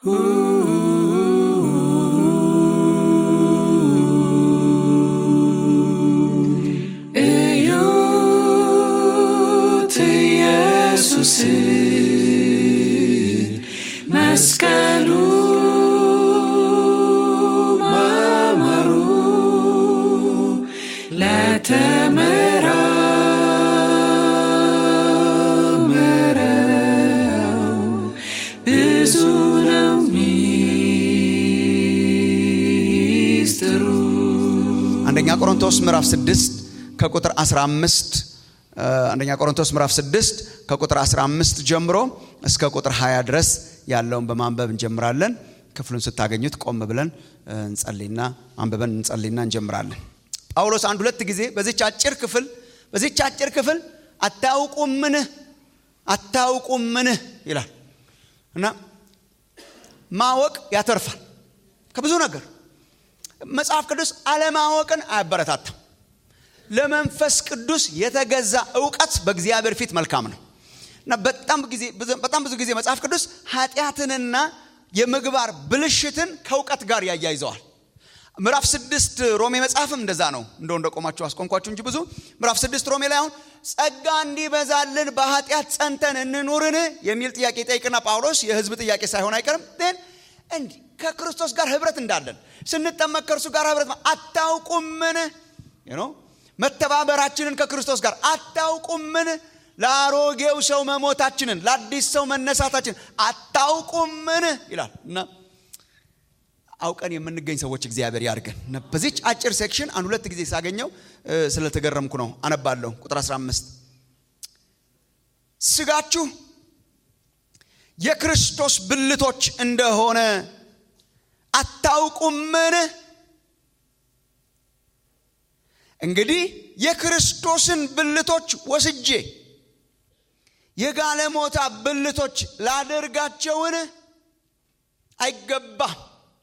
እዩት ኢየሱስ መስቀሉ ማማሩ ለተመራመረው ብዙ ነው ሚስጥሩ። አንደኛ ቆሮንቶስ ምዕራፍ 6 ከቁጥር 15 እ፣ አንደኛ ቆሮንቶስ ምዕራፍ 6 ከቁጥር 15 ጀምሮ እስከ ቁጥር 20 ድረስ ያለውን በማንበብ እንጀምራለን። ክፍሉን ስታገኙት ቆም ብለን እ፣ እንጸልይና አንብበን እንጸልይና እንጀምራለን። ጳውሎስ አንድ ሁለት ጊዜ በዚች አጭር ክፍል በዚች አጭር ክፍል አታውቁምን አታውቁምን ይላል እና ማወቅ ያተርፋል ከብዙ ነገር መጽሐፍ ቅዱስ አለማወቅን አያበረታታም። ለመንፈስ ቅዱስ የተገዛ እውቀት በእግዚአብሔር ፊት መልካም ነው እና በጣም ጊዜ በጣም ብዙ ጊዜ መጽሐፍ ቅዱስ ኃጢአትንና የምግባር ብልሽትን ከእውቀት ጋር ያያይዘዋል። ምዕራፍ ስድስት ሮሜ መጽሐፍም እንደዛ ነው። እንደው እንደቆማችሁ አስቆንኳችሁ እንጂ ብዙ ምዕራፍ ስድስት ሮሜ ላይ አሁን ጸጋ እንዲበዛልን በኃጢአት ጸንተን እንኑርን የሚል ጥያቄ ጠይቅና ጳውሎስ የሕዝብ ጥያቄ ሳይሆን አይቀርም ግን እንዲህ ከክርስቶስ ጋር ህብረት እንዳለን ስንጠመቅ ከእርሱ ጋር ህብረት ማ- አታውቁምን You know? መተባበራችንን ከክርስቶስ ጋር አታውቁምን ለአሮጌው ሰው መሞታችንን ለአዲስ ሰው መነሳታችን አታውቁምን ይላል እና አውቀን የምንገኝ ሰዎች እግዚአብሔር ያድርገን እና በዚች አጭር ሴክሽን አንድ ሁለት ጊዜ ሳገኘው እ፣ ስለተገረምኩ ነው አነባለሁ ቁጥር 15 ስጋችሁ የክርስቶስ ብልቶች እንደሆነ አታውቁምን? እንግዲህ የክርስቶስን ብልቶች ወስጄ የጋለሞታ ብልቶች ላደርጋቸውን አይገባም።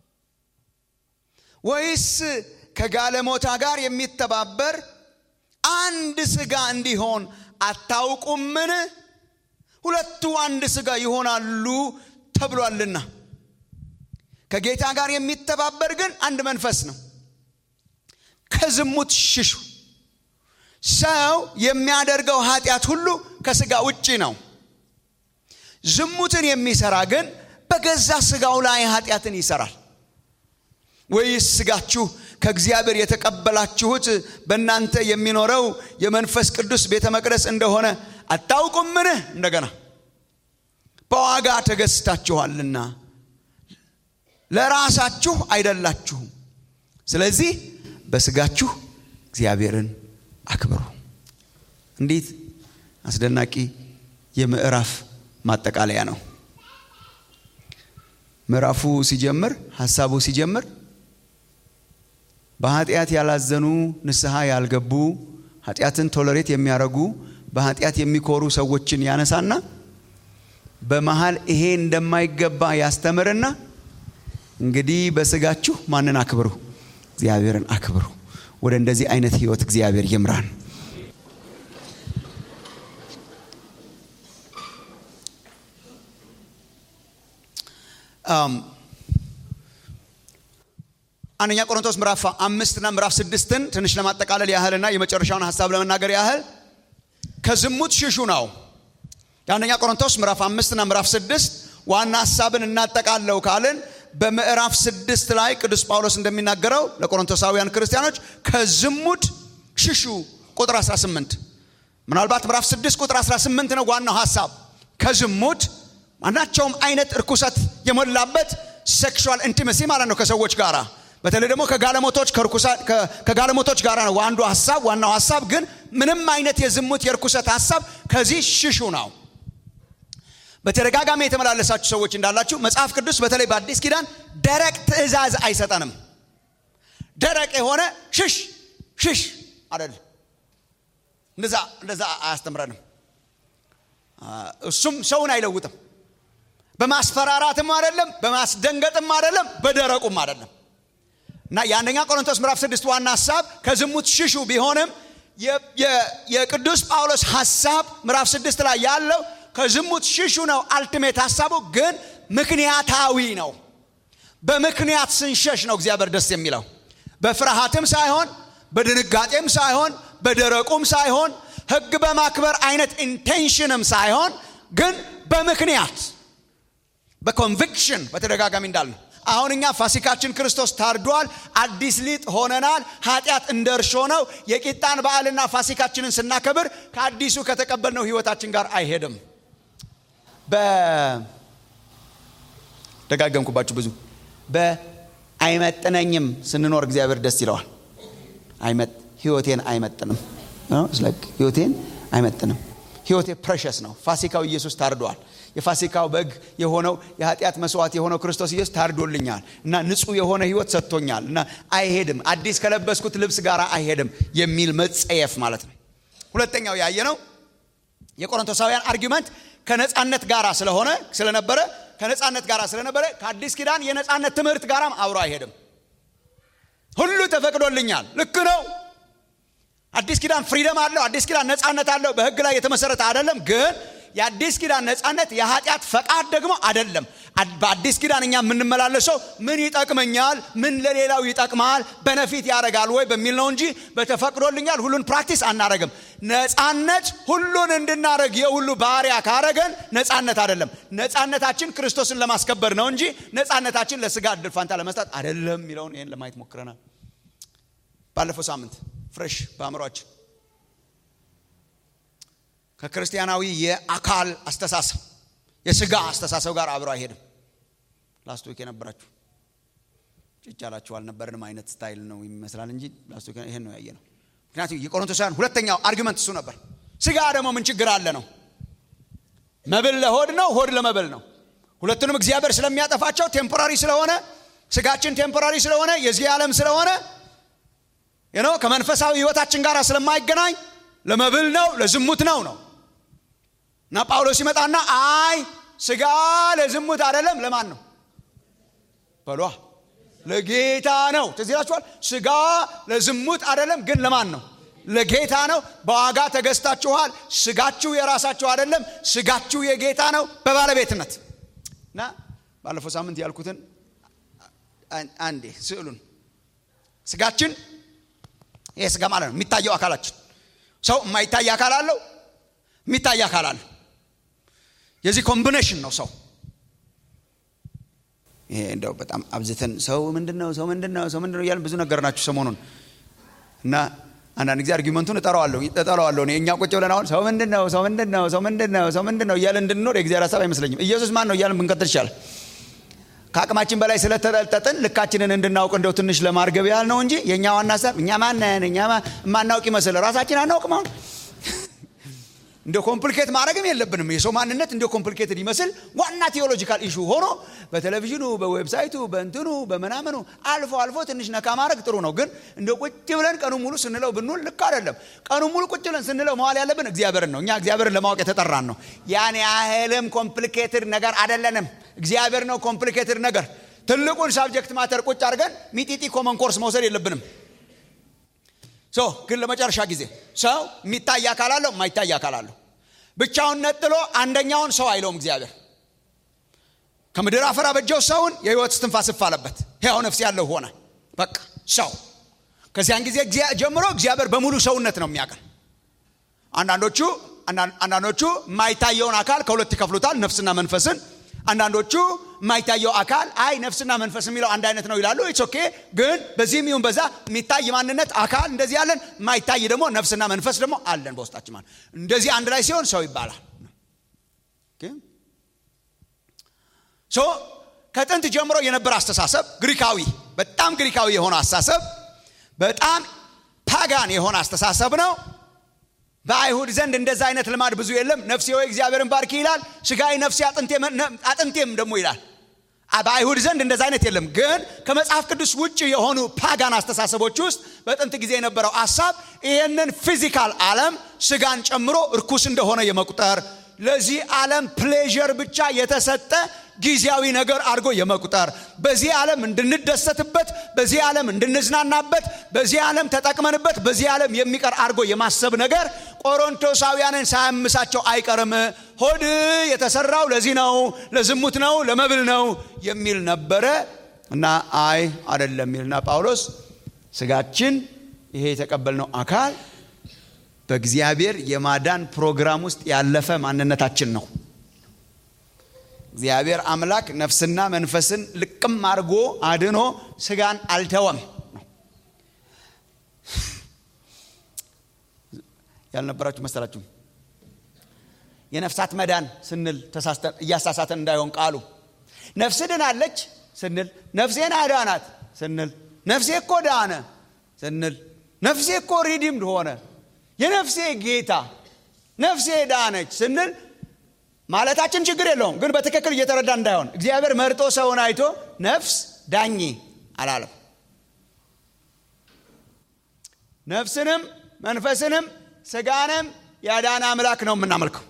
ወይስ ከጋለሞታ ጋር የሚተባበር አንድ ስጋ እንዲሆን አታውቁምን? ሁለቱ አንድ ስጋ ይሆናሉ ተብሏልና። ከጌታ ጋር የሚተባበር ግን አንድ መንፈስ ነው። ከዝሙት ሽሹ። ሰው የሚያደርገው ኃጢአት ሁሉ ከስጋ ውጪ ነው። ዝሙትን የሚሰራ ግን በገዛ ስጋው ላይ ኃጢአትን ይሰራል። ወይስ ስጋችሁ ከእግዚአብሔር የተቀበላችሁት በእናንተ የሚኖረው የመንፈስ ቅዱስ ቤተ መቅደስ እንደሆነ አታውቁምን? እንደገና በዋጋ ተገዝታችኋልና ለራሳችሁ አይደላችሁም። ስለዚህ በስጋችሁ እግዚአብሔርን አክብሩ። እንዴት አስደናቂ የምዕራፍ ማጠቃለያ ነው! ምዕራፉ ሲጀምር ሀሳቡ ሲጀምር በኃጢአት ያላዘኑ ንስሐ ያልገቡ ኃጢአትን ቶለሬት የሚያደርጉ በኃጢአት የሚኮሩ ሰዎችን ያነሳና በመሃል ይሄ እንደማይገባ ያስተምርና እንግዲህ በስጋችሁ ማንን አክብሩ? እግዚአብሔርን አክብሩ። ወደ እንደዚህ አይነት ህይወት እግዚአብሔር ይምራን። አም፣ አንደኛ ቆሮንቶስ ምዕራፍ አምስትና ምዕራፍ ስድስትን ትንሽ ለማጠቃለል ያህልና የመጨረሻውን ሀሳብ ለመናገር ያህል ከዝሙት ሽሹ ነው። የአንደኛ ቆሮንቶስ ምዕራፍ አምስትና ምዕራፍ ስድስት ዋና ሀሳብን እናጠቃለው ካልን በምዕራፍ ስድስት ላይ ቅዱስ ጳውሎስ እንደሚናገረው ለቆሮንቶሳውያን ክርስቲያኖች ከዝሙት ሽሹ ቁጥር 18 ምናልባት ምዕራፍ 6 ቁጥር 18 ነው ዋናው ሀሳብ ከዝሙት ማናቸውም አይነት እርኩሰት የሞላበት ሴክሹዋል ኢንቲመሲ ማለት ነው ከሰዎች ጋራ በተለይ ደግሞ ከጋለሞቶች ከርኩሳ- ከ- ከጋለሞቶች ጋራ ነው አንዱ ሀሳብ ዋናው ሀሳብ ግን ምንም አይነት የዝሙት የርኩሰት ሀሳብ ከዚህ ሽሹ ነው በተደጋጋሚ የተመላለሳችሁ ሰዎች እንዳላችሁ መጽሐፍ ቅዱስ በተለይ በአዲስ ኪዳን ደረቅ ትእዛዝ አይሰጠንም ደረቅ የሆነ ሽሽ ሽሽ አይደል እንደዛ እንደዛ አያስተምረንም አ፣ እሱም ሰውን አይለውጥም በማስፈራራትም አይደለም በማስደንገጥም አይደለም በደረቁም አይደለም እና የአንደኛ ቆሮንቶስ ምዕራፍ ስድስት ዋና ሀሳብ ከዝሙት ሽሹ ቢሆንም የ- የ- የቅዱስ ጳውሎስ ሀሳብ ምዕራፍ ስድስት ላይ ያለው ከዝሙት ሽሹ ነው አልቲሜት ሀሳቡ ግን ምክንያታዊ ነው። በምክንያት ስንሸሽ ነው እግዚአብሔር ደስ የሚለው። በፍርሃትም ሳይሆን በድንጋጤም ሳይሆን በደረቁም ሳይሆን ሕግ በማክበር አይነት ኢንቴንሽንም ሳይሆን ግን በምክንያት በኮንቪክሽን በተደጋጋሚ እንዳልነው አሁን እኛ ፋሲካችን ክርስቶስ ታርዷል። አዲስ ሊጥ ሆነናል። ኃጢአት እንደ እርሾ ነው። የቂጣን በዓልና ፋሲካችንን ስናከብር ከአዲሱ ከተቀበልነው ህይወታችን ጋር አይሄድም። በደጋገምኩባችሁ ብዙ በአይመጥነኝም ስንኖር እግዚአብሔር ደስ ይለዋል። ህይወቴን አይመጥንም፣ ህይወቴን አይመጥንም። ህይወቴ ፕሬሸስ ነው። ፋሲካው ኢየሱስ ታርዷል። የፋሲካው በግ የሆነው የኃጢአት መስዋዕት የሆነው ክርስቶስ ኢየሱስ ታርዶልኛል እና ንጹህ የሆነ ህይወት ሰጥቶኛል እና አይሄድም፣ አዲስ ከለበስኩት ልብስ ጋር አይሄድም የሚል መጸየፍ ማለት ነው። ሁለተኛው ያየ ነው የቆሮንቶሳውያን አርጊመንት ከነፃነት ጋር ስለሆነ ስለነበረ ከነፃነት ጋር ስለነበረ ከአዲስ ኪዳን የነፃነት ትምህርት ጋራም አብሮ አይሄድም። ሁሉ ተፈቅዶልኛል፣ ልክ ነው። አዲስ ኪዳን ፍሪደም አለው። አዲስ ኪዳን ነፃነት አለው። በህግ ላይ የተመሰረተ አይደለም። ግን የአዲስ ኪዳን ነፃነት የኃጢአት ፈቃድ ደግሞ አይደለም። በአዲስ ኪዳን እኛ የምንመላለሰው ምን ይጠቅመኛል፣ ምን ለሌላው ይጠቅማል፣ በነፊት ያደርጋል ወይ በሚል ነው እንጂ በተፈቅዶልኛል ሁሉን ፕራክቲስ አናረግም። ነፃነት ሁሉን እንድናደረግ የሁሉ ባሪያ ካረገን ነፃነት አይደለም። ነፃነታችን ክርስቶስን ለማስከበር ነው እንጂ ነፃነታችን ለስጋ እድል ፋንታ ለመስጠት አይደለም የሚለውን ይህን ለማየት ሞክረናል ባለፈው ሳምንት ፍሬሽ በአእምሯችን ከክርስቲያናዊ የአካል አስተሳሰብ የስጋ አስተሳሰብ ጋር አብሮ አይሄድም። ላስት ዊክ የነበራችሁ ጭጭ ያላችሁ አልነበርንም አይነት ስታይል ነው ይመስላል እንጂ ላስት ዊክ ይሄን ነው ያየ ነው። ምክንያቱም የቆሮንቶሳውያን ሁለተኛው አርጊመንት እሱ ነበር። ስጋ ደግሞ ምን ችግር አለ ነው። መብል ለሆድ ነው፣ ሆድ ለመብል ነው። ሁለቱንም እግዚአብሔር ስለሚያጠፋቸው ቴምፖራሪ ስለሆነ ስጋችን ቴምፖራሪ ስለሆነ የዚህ ዓለም ስለሆነ ነው ከመንፈሳዊ ህይወታችን ጋር ስለማይገናኝ ለመብል ነው ለዝሙት ነው ነው እና ጳውሎስ ይመጣና አይ ስጋ ለዝሙት አይደለም ለማን ነው በሏ ለጌታ ነው ትዝ ይላችኋል ስጋ ለዝሙት አይደለም ግን ለማን ነው ለጌታ ነው በዋጋ ተገዝታችኋል ስጋችሁ የራሳችሁ አይደለም ስጋችሁ የጌታ ነው በባለቤትነት እና ባለፈው ሳምንት ያልኩትን አንዴ ስዕሉን ስጋችን ይሄ ስጋ ማለት ነው የሚታየው አካላችን ሰው የማይታይ አካል አለው የሚታይ አካል አለው የዚህ ኮምቢኔሽን ነው ሰው ይሄ እንደው በጣም አብዝተን ሰው ምንድን ነው ሰው ምንድን ነው ሰው ምንድን ነው እያልን ብዙ ነገር ናችሁ ሰሞኑን እና አንዳንድ ጊዜ አርጊመንቱን እጠራዋለሁ እጠራዋለሁ እኛ ቁጭ ብለን አሁን ሰው ምንድን ነው ሰው ምንድን ነው ሰው ምንድን ነው ሰው ምንድን ነው እያለን እንድንኖር የእግዚአብሔር ሀሳብ አይመስለኝም ኢየሱስ ማን ነው እያለን ብንቀጥል ይቻላል ከአቅማችን በላይ ስለተጠልጠጥን ልካችንን እንድናውቅ እንደው ትንሽ ለማርገብ ያህል ነው እንጂ የእኛ ዋና ሀሳብ እኛ ማነን እኛ ማናውቅ ይመስል ራሳችን አናውቅም አሁን እንደ ኮምፕሊኬት ማድረግም የለብንም የሰው ማንነት እንደ ኮምፕሊኬትድ ይመስል ዋና ቴዎሎጂካል ኢሹ ሆኖ በቴሌቪዥኑ በዌብሳይቱ በእንትኑ በምናምኑ አልፎ አልፎ ትንሽ ነካ ማድረግ ጥሩ ነው ግን እንደ ቁጭ ብለን ቀኑ ሙሉ ስንለው ብንውል ልክ አይደለም ቀኑ ሙሉ ቁጭ ብለን ስንለው መዋል ያለብን እግዚአብሔርን ነው እኛ እግዚአብሔርን ለማወቅ የተጠራን ነው ያን ያህልም ኮምፕሊኬትድ ነገር አይደለንም እግዚአብሔር ነው ኮምፕሊኬትድ ነገር ትልቁን ሳብጀክት ማተር ቁጭ አድርገን ሚጢጢ ኮመን ኮርስ መውሰድ የለብንም ሶ ግን ለመጨረሻ ጊዜ ሰው የሚታይ አካል አለው የማይታይ አካል አለው ብቻውን ነጥሎ አንደኛውን ሰው አይለውም እግዚአብሔር ከምድር አፈር አበጀው ሰውን የህይወት ስትንፋስ እፍ አለበት ሕያው ነፍስ ያለው ሆነ በቃ ሰው ከዚያን ጊዜ ጀምሮ እግዚአብሔር በሙሉ ሰውነት ነው የሚያቀል አንዳንዶቹ አንዳንዶቹ የማይታየውን አካል ከሁለት ይከፍሉታል ነፍስና መንፈስን አንዳንዶቹ የማይታየው አካል አይ ነፍስና መንፈስ የሚለው አንድ አይነት ነው ይላሉ ኢትስ ኦኬ ግን በዚህም ይሁን በዛ የሚታይ ማንነት አካል እንደዚህ ያለን የማይታይ ደግሞ ነፍስና መንፈስ ደግሞ አለን በውስጣችን ማለት እንደዚህ አንድ ላይ ሲሆን ሰው ይባላል ሶ ከጥንት ጀምሮ የነበረ አስተሳሰብ ግሪካዊ በጣም ግሪካዊ የሆነ አስተሳሰብ በጣም ፓጋን የሆነ አስተሳሰብ ነው በአይሁድ ዘንድ እንደዛ አይነት ልማድ ብዙ የለም ነፍሴ ወይ እግዚአብሔርን ባርኪ ይላል ስጋዊ ነፍሴ አጥንቴም ደግሞ ይላል በአይሁድ ዘንድ እንደዛ አይነት የለም ግን ከመጽሐፍ ቅዱስ ውጭ የሆኑ ፓጋን አስተሳሰቦች ውስጥ በጥንት ጊዜ የነበረው ሀሳብ ይህንን ፊዚካል ዓለም ስጋን ጨምሮ እርኩስ እንደሆነ የመቁጠር ለዚህ ዓለም ፕሌዥር ብቻ የተሰጠ ጊዜያዊ ነገር አድርጎ የመቁጠር በዚህ ዓለም እንድንደሰትበት በዚህ ዓለም እንድንዝናናበት በዚህ ዓለም ተጠቅመንበት በዚህ ዓለም የሚቀር አድርጎ የማሰብ ነገር ቆሮንቶሳውያንን ሳያምሳቸው አይቀርም ሆድ የተሰራው ለዚህ ነው ለዝሙት ነው ለመብል ነው የሚል ነበረ እና አይ አደለም የሚልና ጳውሎስ ስጋችን ይሄ የተቀበልነው አካል በእግዚአብሔር የማዳን ፕሮግራም ውስጥ ያለፈ ማንነታችን ነው እግዚአብሔር አምላክ ነፍስና መንፈስን ልቅም አድርጎ አድኖ ስጋን አልተወም ያልነበራችሁ መሰላችሁ የነፍሳት መዳን ስንል እያሳሳተን እንዳይሆን ቃሉ ነፍስ ድናለች ስንል ነፍሴን አዳናት ስንል ነፍሴ እኮ ዳነ ስንል ነፍሴ እኮ ሪዲምድ ሆነ የነፍሴ ጌታ ነፍሴ ዳነች ስንል ማለታችን ችግር የለውም ግን በትክክል እየተረዳ እንዳይሆን እግዚአብሔር መርጦ ሰውን አይቶ ነፍስ ዳኝ አላለም ነፍስንም መንፈስንም ስጋንም ያዳነ አምላክ ነው የምናመልከው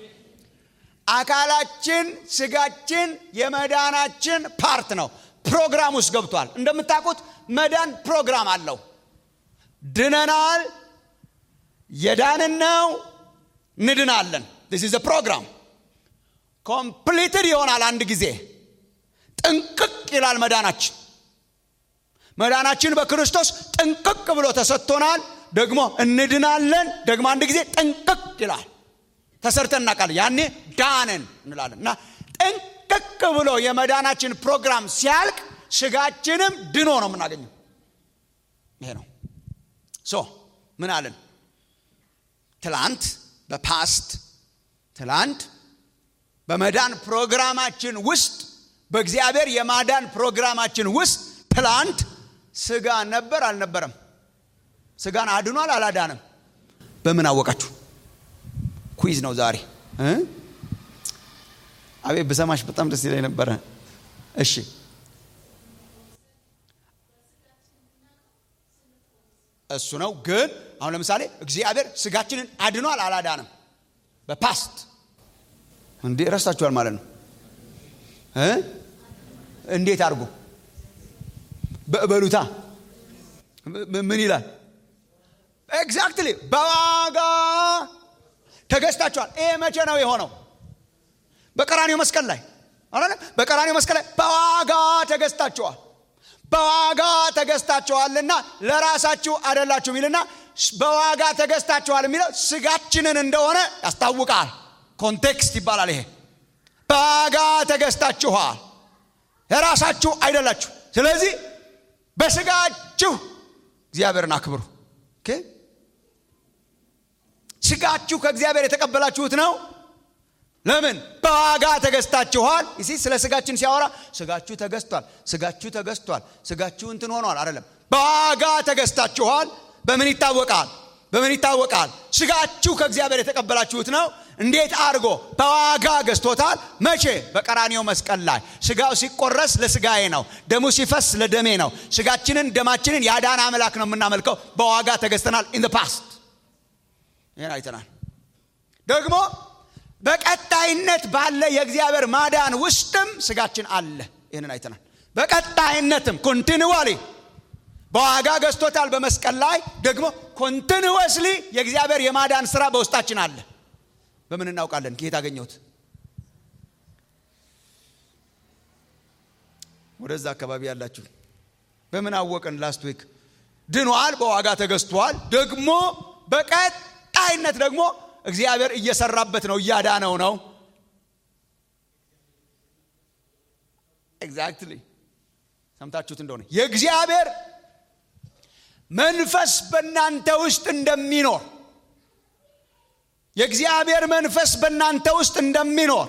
አካላችን ስጋችን የመዳናችን ፓርት ነው ፕሮግራም ውስጥ ገብቷል እንደምታውቁት መዳን ፕሮግራም አለው ድነናል የዳንን ነው ንድናለን ዚስ ኢዝ ፕሮግራም ኮምፕሊትድ ይሆናል አንድ ጊዜ ጥንቅቅ ይላል መዳናችን መዳናችን በክርስቶስ ጥንቅቅ ብሎ ተሰጥቶናል ደግሞ እንድናለን ደግሞ አንድ ጊዜ ጥንቅቅ ይላል ተሰርተን እናውቃለን ያኔ ዳንን እንላለን እና ጥንቅቅ ብሎ የመዳናችን ፕሮግራም ሲያልቅ ስጋችንም ድኖ ነው የምናገኘው ይሄ ነው ሶ ምን አለን ትላንት በፓስት ትላንት በመዳን ፕሮግራማችን ውስጥ በእግዚአብሔር የማዳን ፕሮግራማችን ውስጥ ትላንት ስጋ ነበር አልነበረም ስጋን አድኗል አላዳንም በምን አወቃችሁ ኩይዝ ነው ዛሬ አቤት ብሰማሽ በጣም ደስ ይለኝ ነበረ እሺ እሱ ነው ግን አሁን ለምሳሌ እግዚአብሔር ስጋችንን አድኗል አላዳንም በፓስት እንዴ ረስታችኋል ማለት ነው እንዴት አድርጎ በእበሉታ ምን ይላል ኤግዛክትሊ በዋጋ ተገዝታችኋል ይሄ መቼ ነው የሆነው በቀራኒው መስቀል ላይ አለ በቀራኒው መስቀል ላይ በዋጋ ተገዝታችኋል በዋጋ ተገዝታችኋልና ለራሳችሁ አደላችሁ የሚልና በዋጋ ተገዝታችኋል የሚለው ስጋችንን እንደሆነ ያስታውቃል ኮንቴክስት ይባላል ይሄ በዋጋ ተገዝታችኋል ለራሳችሁ አይደላችሁ ስለዚህ በስጋችሁ እግዚአብሔርን አክብሩ ስጋችሁ ከእግዚአብሔር የተቀበላችሁት ነው ለምን በዋጋ ተገዝታችኋል ይሲ ስለ ስጋችን ሲያወራ ስጋችሁ ተገዝቷል ስጋችሁ ተገዝቷል ስጋችሁ እንትን ሆኗል አይደለም በዋጋ ተገዝታችኋል በምን ይታወቃል በምን ይታወቃል ስጋችሁ ከእግዚአብሔር የተቀበላችሁት ነው እንዴት አድርጎ በዋጋ ገዝቶታል መቼ በቀራኒው መስቀል ላይ ስጋው ሲቆረስ ለስጋዬ ነው ደሙ ሲፈስ ለደሜ ነው ስጋችንን ደማችንን ያዳን አምላክ ነው የምናመልከው በዋጋ ተገዝተናል ኢን ፓስት ይህን አይተናል ደግሞ በቀጣይነት ባለ የእግዚአብሔር ማዳን ውስጥም ስጋችን አለ ይህንን አይተናል በቀጣይነትም ኮንቲኒዋሊ በዋጋ ገዝቶታል በመስቀል ላይ ደግሞ ኮንቲኒወስሊ የእግዚአብሔር የማዳን ስራ በውስጣችን አለ በምን እናውቃለን ከየት አገኘሁት ወደዛ አካባቢ ያላችሁ በምን አወቅን ላስት ዊክ ድኗል በዋጋ ተገዝቷል ደግሞ በቀጣይነት ደግሞ እግዚአብሔር እየሰራበት ነው እያዳነው ነው ኤግዛክትሊ ሰምታችሁት እንደሆነ የእግዚአብሔር መንፈስ በእናንተ ውስጥ እንደሚኖር የእግዚአብሔር መንፈስ በእናንተ ውስጥ እንደሚኖር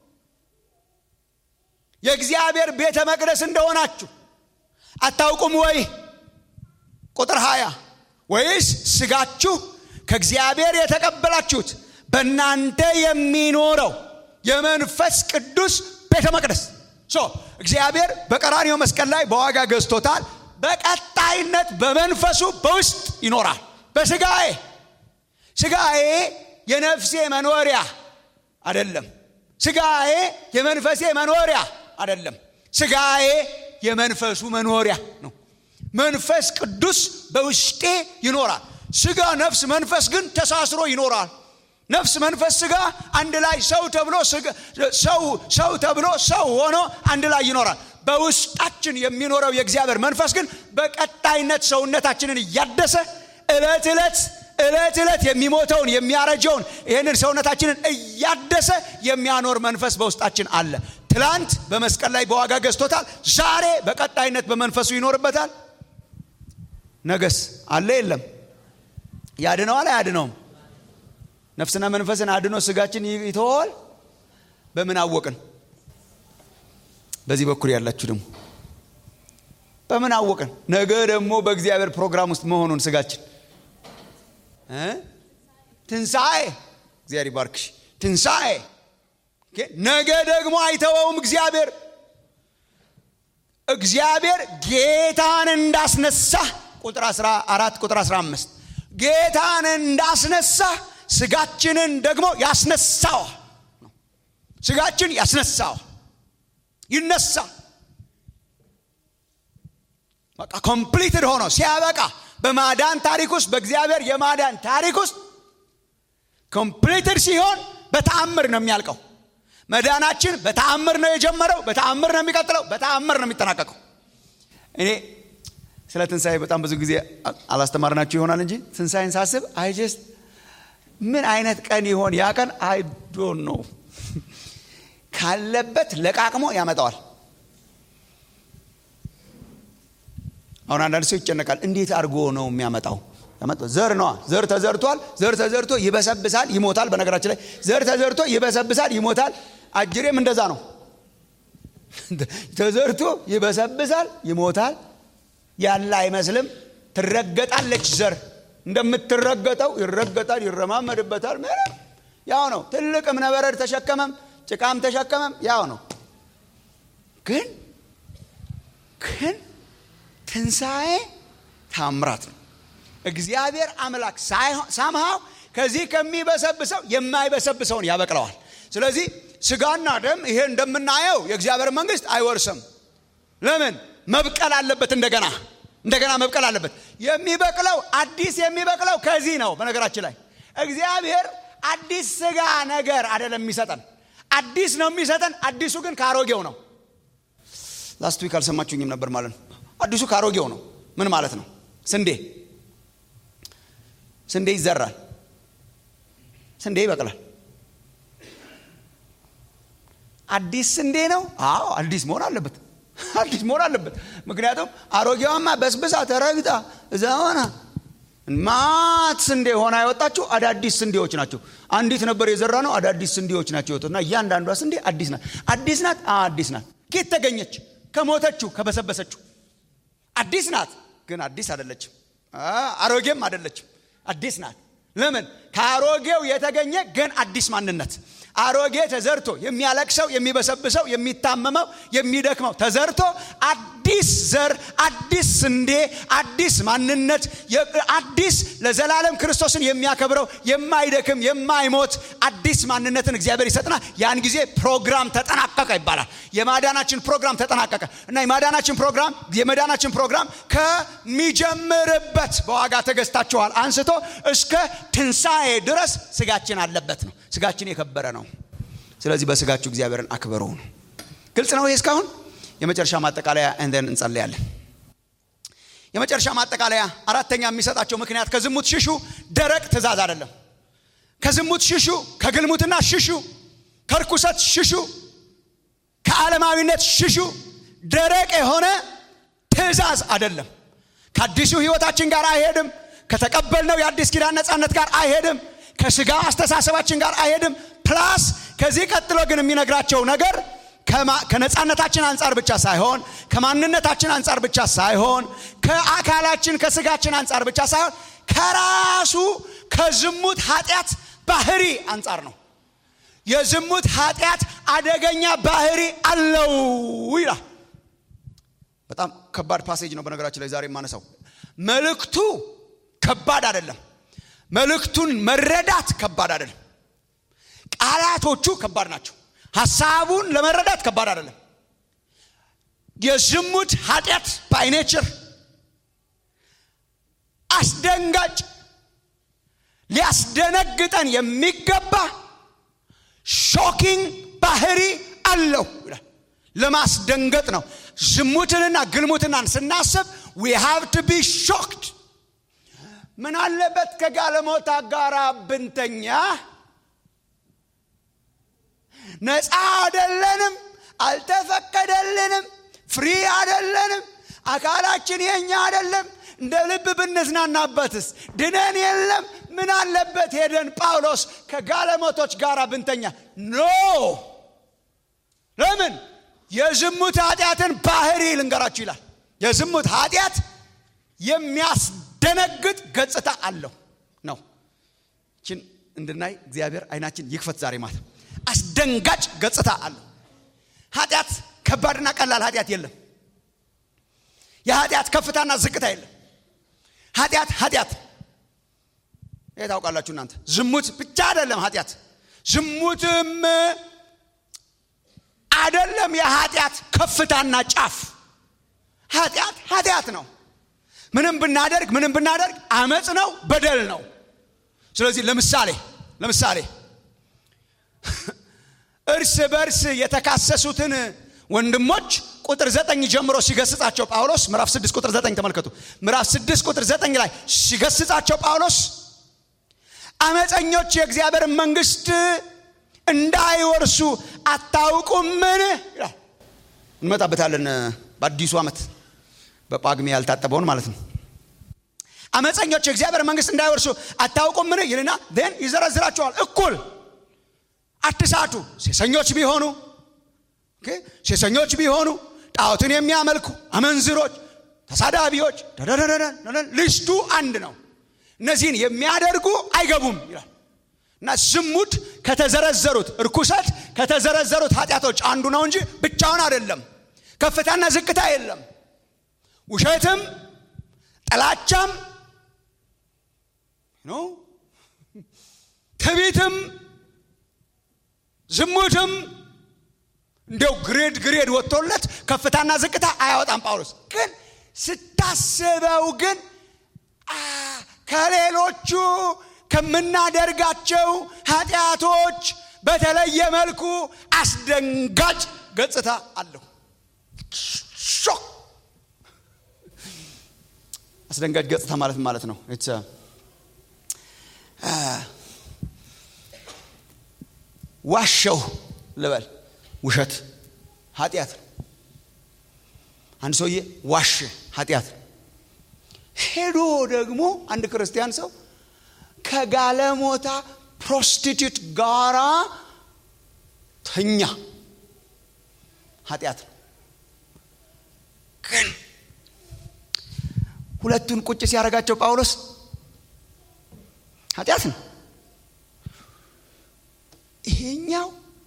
የእግዚአብሔር ቤተ መቅደስ እንደሆናችሁ አታውቁም ወይ ቁጥር 20 ወይስ ስጋችሁ ከእግዚአብሔር የተቀበላችሁት በእናንተ የሚኖረው የመንፈስ ቅዱስ ቤተ መቅደስ ሶ እግዚአብሔር በቀራኒው መስቀል ላይ በዋጋ ገዝቶታል በቀጣይነት በመንፈሱ በውስጥ ይኖራል በስጋዬ ስጋዬ የነፍሴ መኖሪያ አይደለም። ስጋዬ የመንፈሴ መኖሪያ አይደለም። ስጋዬ የመንፈሱ መኖሪያ ነው። መንፈስ ቅዱስ በውስጤ ይኖራል። ስጋ፣ ነፍስ፣ መንፈስ ግን ተሳስሮ ይኖራል። ነፍስ፣ መንፈስ፣ ስጋ አንድ ላይ ሰው ተብሎ ሰው ሰው ተብሎ ሰው ሆኖ አንድ ላይ ይኖራል። በውስጣችን የሚኖረው የእግዚአብሔር መንፈስ ግን በቀጣይነት ሰውነታችንን እያደሰ ዕለት ዕለት ዕለት ዕለት የሚሞተውን የሚያረጀውን ይህንን ሰውነታችንን እያደሰ የሚያኖር መንፈስ በውስጣችን አለ። ትላንት በመስቀል ላይ በዋጋ ገዝቶታል። ዛሬ በቀጣይነት በመንፈሱ ይኖርበታል። ነገስ አለ የለም? ያድነዋል አያድነውም? ነፍስና መንፈስን አድኖ ስጋችን ይተወዋል። በምን አወቅን? በዚህ በኩል ያላችሁ ደግሞ በምን አወቅን? ነገ ደግሞ በእግዚአብሔር ፕሮግራም ውስጥ መሆኑን ስጋችን ትንሣኤ እግዚአብሔር ይባርክሽ። ትንሣኤ ነገ ደግሞ አይተወውም እግዚአብሔር እግዚአብሔር ጌታን እንዳስነሳ ቁጥር 14 ቁጥር 15 ጌታን እንዳስነሳ ስጋችንን ደግሞ ያስነሳው ስጋችን ያስነሳው ይነሳ በቃ ኮምፕሊትድ ሆኖ ሲያበቃ በማዳን ታሪክ ውስጥ በእግዚአብሔር የማዳን ታሪክ ውስጥ ኮምፕሊትድ ሲሆን በተአምር ነው የሚያልቀው። መዳናችን በተአምር ነው የጀመረው፣ በተአምር ነው የሚቀጥለው፣ በተአምር ነው የሚጠናቀቀው። እኔ ስለ ትንሣኤ በጣም ብዙ ጊዜ አላስተማርናችሁ ይሆናል እንጂ ትንሣኤን ሳስብ አይ ጀስት ምን አይነት ቀን ይሆን ያ ቀን አይ ዶንት ኖ ካለበት ለቃቅሞ ያመጣዋል። አሁን አንዳንድ ሰው ይጨነቃል። እንዴት አድርጎ ነው የሚያመጣው? ዘር ነዋ። ዘር ተዘርቷል። ዘር ተዘርቶ ይበሰብሳል፣ ይሞታል። በነገራችን ላይ ዘር ተዘርቶ ይበሰብሳል፣ ይሞታል። አጅሬም እንደዛ ነው። ተዘርቶ ይበሰብሳል፣ ይሞታል። ያለ አይመስልም። ትረገጣለች። ዘር እንደምትረገጠው ይረገጣል፣ ይረማመድበታል። ምንም ያው ነው። ትልቅ እብነበረድ ተሸከመም ጭቃም ተሸከመም ያው ነው። ግን ግን ትንሣኤ ታምራት ነው። እግዚአብሔር አምላክ ሳምሃው ከዚህ ከሚበሰብሰው የማይበሰብሰውን ያበቅለዋል። ስለዚህ ስጋና ደም ይሄ እንደምናየው የእግዚአብሔር መንግስት አይወርስም። ለምን? መብቀል አለበት። እንደገና እንደገና መብቀል አለበት። የሚበቅለው አዲስ የሚበቅለው ከዚህ ነው። በነገራችን ላይ እግዚአብሔር አዲስ ስጋ ነገር አይደለም የሚሰጠን አዲስ ነው የሚሰጠን። አዲሱ ግን ከአሮጌው ነው። ላስት ዊክ አልሰማችሁኝም ነበር ማለት ነው። አዲሱ ከአሮጌው ነው። ምን ማለት ነው? ስንዴ ስንዴ ይዘራል፣ ስንዴ ይበቅላል። አዲስ ስንዴ ነው። አዎ አዲስ መሆን አለበት። አዲስ መሆን አለበት። ምክንያቱም አሮጌዋማ በስብሳ ተረግጣ እዛ ሆና ማት ስንዴ ሆና ያወጣችሁ አዳዲስ ስንዴዎች ናቸው። አንዲት ነበር የዘራ ነው። አዳዲስ ስንዴዎች ናቸው የወጡት እና እያንዳንዷ ስንዴ አዲስ ናት። አዲስ ናት። አዲስ ናት። ኬት ተገኘች? ከሞተችው ከበሰበሰችው። አዲስ ናት፣ ግን አዲስ አይደለችም። አሮጌም አይደለችም። አዲስ ናት። ለምን? ከአሮጌው የተገኘ ግን አዲስ ማንነት አሮጌ ተዘርቶ የሚያለቅሰው የሚበሰብሰው የሚታመመው የሚደክመው ተዘርቶ አዲስ ዘር አዲስ ስንዴ አዲስ ማንነት አዲስ ለዘላለም ክርስቶስን የሚያከብረው የማይደክም የማይሞት አዲስ ማንነትን እግዚአብሔር ይሰጥና ያን ጊዜ ፕሮግራም ተጠናቀቀ ይባላል። የማዳናችን ፕሮግራም ተጠናቀቀ እና የማዳናችን ፕሮግራም የመዳናችን ፕሮግራም ከሚጀምርበት በዋጋ ተገዝታችኋል አንስቶ እስከ ትንሣኤ ድረስ ስጋችን አለበት ነው። ስጋችን የከበረ ነው። ስለዚህ በስጋችሁ እግዚአብሔርን አክብሩ ነው። ግልጽ ነው ይሄ እስካሁን። የመጨረሻ ማጠቃለያ እንደን እንጸልያለን። የመጨረሻ ማጠቃለያ አራተኛ የሚሰጣቸው ምክንያት ከዝሙት ሽሹ ደረቅ ትእዛዝ አይደለም። ከዝሙት ሽሹ፣ ከግልሙትና ሽሹ፣ ከርኩሰት ሽሹ፣ ከዓለማዊነት ሽሹ። ደረቅ የሆነ ትእዛዝ አይደለም። ከአዲሱ ህይወታችን ጋር አይሄድም። ከተቀበልነው የአዲስ ኪዳን ነፃነት ጋር አይሄድም። ከስጋ አስተሳሰባችን ጋር አይሄድም። ፕላስ ከዚህ ቀጥሎ ግን የሚነግራቸው ነገር ከነፃነታችን አንጻር ብቻ ሳይሆን ከማንነታችን አንጻር ብቻ ሳይሆን ከአካላችን ከስጋችን አንጻር ብቻ ሳይሆን ከራሱ ከዝሙት ኃጢአት ባህሪ አንጻር ነው። የዝሙት ኃጢአት አደገኛ ባህሪ አለው ይላል። በጣም ከባድ ፓሴጅ ነው። በነገራችን ላይ ዛሬ የማነሳው መልእክቱ ከባድ አይደለም። መልእክቱን መረዳት ከባድ አይደለም። ቃላቶቹ ከባድ ናቸው ሀሳቡን ለመረዳት ከባድ አይደለም የዝሙት ኃጢአት ባይኔቸር አስደንጋጭ ሊያስደነግጠን የሚገባ ሾኪንግ ባህሪ አለው ይላል ለማስደንገጥ ነው ዝሙትንና ግልሙትናን ስናስብ ዊ ሃቭ ቱ ቢ ሾክድ ምን አለበት ከጋለሞታ ጋር ብንተኛ ነፃ አደለንም አልተፈቀደልንም ፍሪ አደለንም አካላችን የኛ አደለም እንደ ልብ ብንዝናናበትስ ድነን የለም ምን አለበት ሄደን ጳውሎስ ከጋለሞቶች ጋር ብንተኛ ኖ ለምን የዝሙት ኃጢአትን ባህሪ ልንገራችሁ ይላል የዝሙት ኃጢአት የሚያስደነግጥ ገጽታ አለው ነው ችን እንድናይ እግዚአብሔር አይናችን ይክፈት ዛሬ ማለት አስደንጋጭ ገጽታ አለው ኃጢአት ከባድና ቀላል ኃጢአት የለም የኃጢአት ከፍታና ዝቅታ የለም ኃጢአት ኃጢአት ይህ ታውቃላችሁ እናንተ ዝሙት ብቻ አይደለም ኃጢአት ዝሙትም አይደለም የኃጢአት ከፍታና ጫፍ ኃጢአት ኃጢአት ነው ምንም ብናደርግ ምንም ብናደርግ አመፅ ነው በደል ነው ስለዚህ ለምሳሌ ለምሳሌ እርስ በርስ የተካሰሱትን ወንድሞች ቁጥር ዘጠኝ ጀምሮ ሲገስጻቸው ጳውሎስ ምዕራፍ ስድስት ቁጥር ዘጠኝ ተመልከቱ ምዕራፍ ስድስት ቁጥር ዘጠኝ ላይ ሲገስጻቸው ጳውሎስ አመፀኞች የእግዚአብሔር መንግስት እንዳይወርሱ አታውቁምን ይላል እንመጣበታለን በአዲሱ ዓመት በጳግሜ ያልታጠበውን ማለት ነው አመፀኞች የእግዚአብሔር መንግስት እንዳይወርሱ አታውቁምን ይልና ን ይዘረዝራቸዋል እኩል አትሳቱ ሴሰኞች ቢሆኑ ሴሰኞች ቢሆኑ ጣዖትን የሚያመልኩ አመንዝሮች ተሳዳቢዎች ልስቱ አንድ ነው እነዚህን የሚያደርጉ አይገቡም ይላል እና ዝሙት ከተዘረዘሩት እርኩሰት ከተዘረዘሩት ኃጢአቶች አንዱ ነው እንጂ ብቻውን አይደለም ከፍታና ዝቅታ የለም ውሸትም ጥላቻም ትቢትም ዝሙትም እንዲው ግሬድ ግሬድ ወጥቶለት ከፍታና ዝቅታ አያወጣም ጳውሎስ ግን ስታስበው ግን ከሌሎቹ ከምናደርጋቸው ኃጢአቶች በተለየ መልኩ አስደንጋጭ ገጽታ አለው ሾክ አስደንጋጭ ገጽታ ማለት ማለት ነው ዋሸው ልበል ውሸት ኃጢአት ነው አንድ ሰውዬ ዋሽ ኃጢአት ነው ሄዶ ደግሞ አንድ ክርስቲያን ሰው ከጋለሞታ ፕሮስቲቱት ጋራ ተኛ ኃጢአት ነው ግን ሁለቱን ቁጭ ሲያደርጋቸው ጳውሎስ ኃጢአት ነው ይሄኛው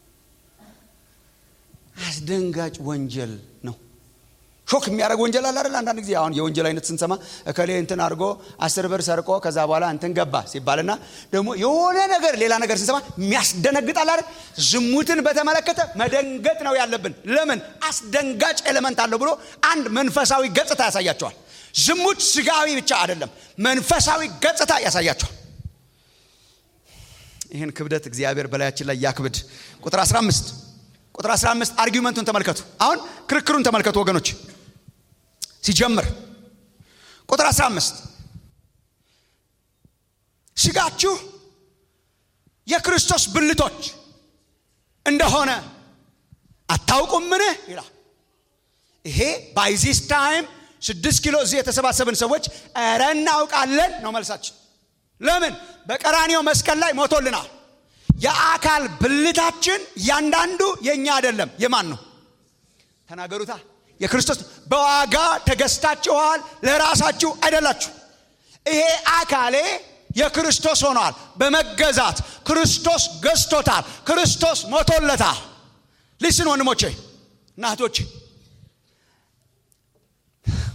አስደንጋጭ ወንጀል ነው ሾክ የሚያደርግ ወንጀል አለ አይደል አንዳንድ ጊዜ አሁን የወንጀል አይነት ስንሰማ እከሌ እንትን አድርጎ አስር ብር ሰርቆ ከዛ በኋላ እንትን ገባ ሲባልና ደግሞ የሆነ ነገር ሌላ ነገር ስንሰማ የሚያስደነግጣል አይደል ዝሙትን በተመለከተ መደንገጥ ነው ያለብን ለምን አስደንጋጭ ኤሌመንት አለው ብሎ አንድ መንፈሳዊ ገጽታ ያሳያቸዋል ዝሙት ስጋዊ ብቻ አይደለም መንፈሳዊ ገጽታ ያሳያቸዋል ይህን ክብደት እግዚአብሔር በላያችን ላይ ያክብድ ቁጥር 15 ቁጥር 15 አርጊመንቱን ተመልከቱ አሁን ክርክሩን ተመልከቱ ወገኖች ሲጀምር ቁጥር 15 ስጋችሁ የክርስቶስ ብልቶች እንደሆነ አታውቁምን ይላል ይሄ ባይዚስ ታይም ስድስት ኪሎ እዚህ የተሰባሰብን ሰዎች ረ እናውቃለን ነው መልሳችን ለምን በቀራኒው መስቀል ላይ ሞቶልናል የአካል ብልታችን እያንዳንዱ የእኛ አይደለም የማን ነው ተናገሩታ የክርስቶስ በዋጋ ተገዝታችኋል ለራሳችሁ አይደላችሁ ይሄ አካሌ የክርስቶስ ሆኗል በመገዛት ክርስቶስ ገዝቶታል ክርስቶስ ሞቶለታል ሊስን ወንድሞቼ እናቶቼ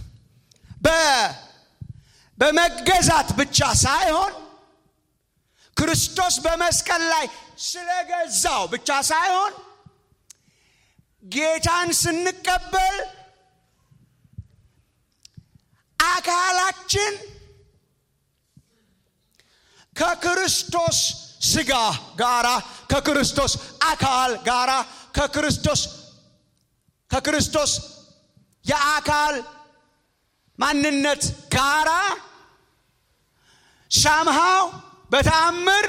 በመገዛት ብቻ ሳይሆን ክርስቶስ በመስቀል ላይ ስለገዛው ብቻ ሳይሆን ጌታን ስንቀበል አካላችን ከክርስቶስ ስጋ ጋራ ከክርስቶስ አካል ጋራ ከክርስቶስ ከክርስቶስ የአካል ማንነት ጋራ ሳምሃው በተአምር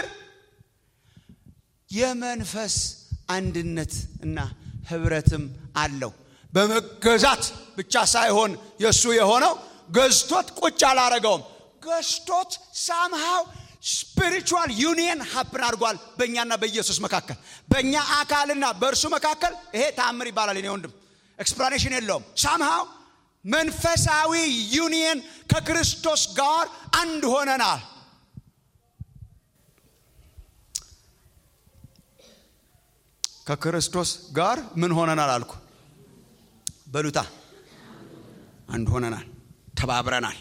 የመንፈስ አንድነት እና ህብረትም አለው። በመገዛት ብቻ ሳይሆን የእሱ የሆነው ገዝቶት ቁጭ አላረገውም። ገዝቶት ሳምሃው ስፒሪቹዋል ዩኒየን ሀፕን አድርጓል በእኛና በኢየሱስ መካከል፣ በእኛ አካልና በእርሱ መካከል። ይሄ ተአምር ይባላል። እኔ ወንድም ኤክስፕላኔሽን የለውም። ሳምሃው መንፈሳዊ ዩኒየን ከክርስቶስ ጋር አንድ ሆነናል። ከክርስቶስ ጋር ምን ሆነናል አልኩ? በሉታ አንድ ሆነናል፣ ተባብረናል።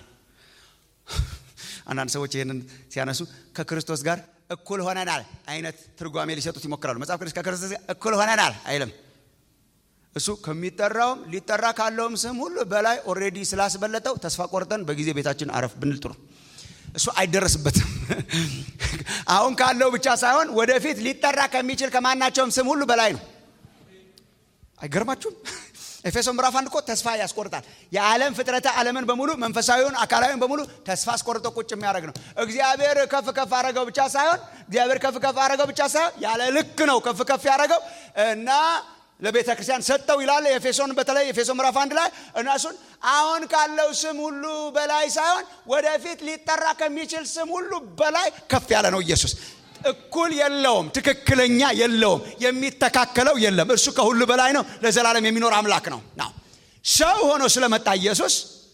አንዳንድ ሰዎች ይህንን ሲያነሱ ከክርስቶስ ጋር እኩል ሆነናል አይነት ትርጓሜ ሊሰጡት ይሞክራሉ። መጽሐፍ ቅዱስ ከክርስቶስ ጋር እኩል ሆነናል አይልም። እሱ ከሚጠራውም ሊጠራ ካለውም ስም ሁሉ በላይ ኦልሬዲ ስላስበለጠው ተስፋ ቆርጠን በጊዜ ቤታችን አረፍ ብንል ጥሩ። እሱ አይደረስበትም። አሁን ካለው ብቻ ሳይሆን ወደፊት ሊጠራ ከሚችል ከማናቸውም ስም ሁሉ በላይ ነው። አይገርማችሁም? ኤፌሶን ምዕራፍ አንድ እኮ ተስፋ ያስቆርጣል። የዓለም ፍጥረተ ዓለምን በሙሉ መንፈሳዊውን አካላዊውን በሙሉ ተስፋ አስቆርጦ ቁጭ የሚያደርግ ነው። እግዚአብሔር ከፍ ከፍ አረገው ብቻ ሳይሆን እግዚአብሔር ከፍ ከፍ አረገው ብቻ ሳይሆን ያለ ልክ ነው ከፍ ከፍ ያደረገው እና ለቤተ ክርስቲያን ሰጠው ይላል። ኤፌሶን በተለይ ኤፌሶን ምዕራፍ አንድ ላይ እና እሱን አሁን ካለው ስም ሁሉ በላይ ሳይሆን ወደፊት ሊጠራ ከሚችል ስም ሁሉ በላይ ከፍ ያለ ነው ኢየሱስ። እኩል የለውም፣ ትክክለኛ የለውም፣ የሚተካከለው የለም። እርሱ ከሁሉ በላይ ነው፣ ለዘላለም የሚኖር አምላክ ነው። ናው ሰው ሆኖ ስለመጣ ኢየሱስ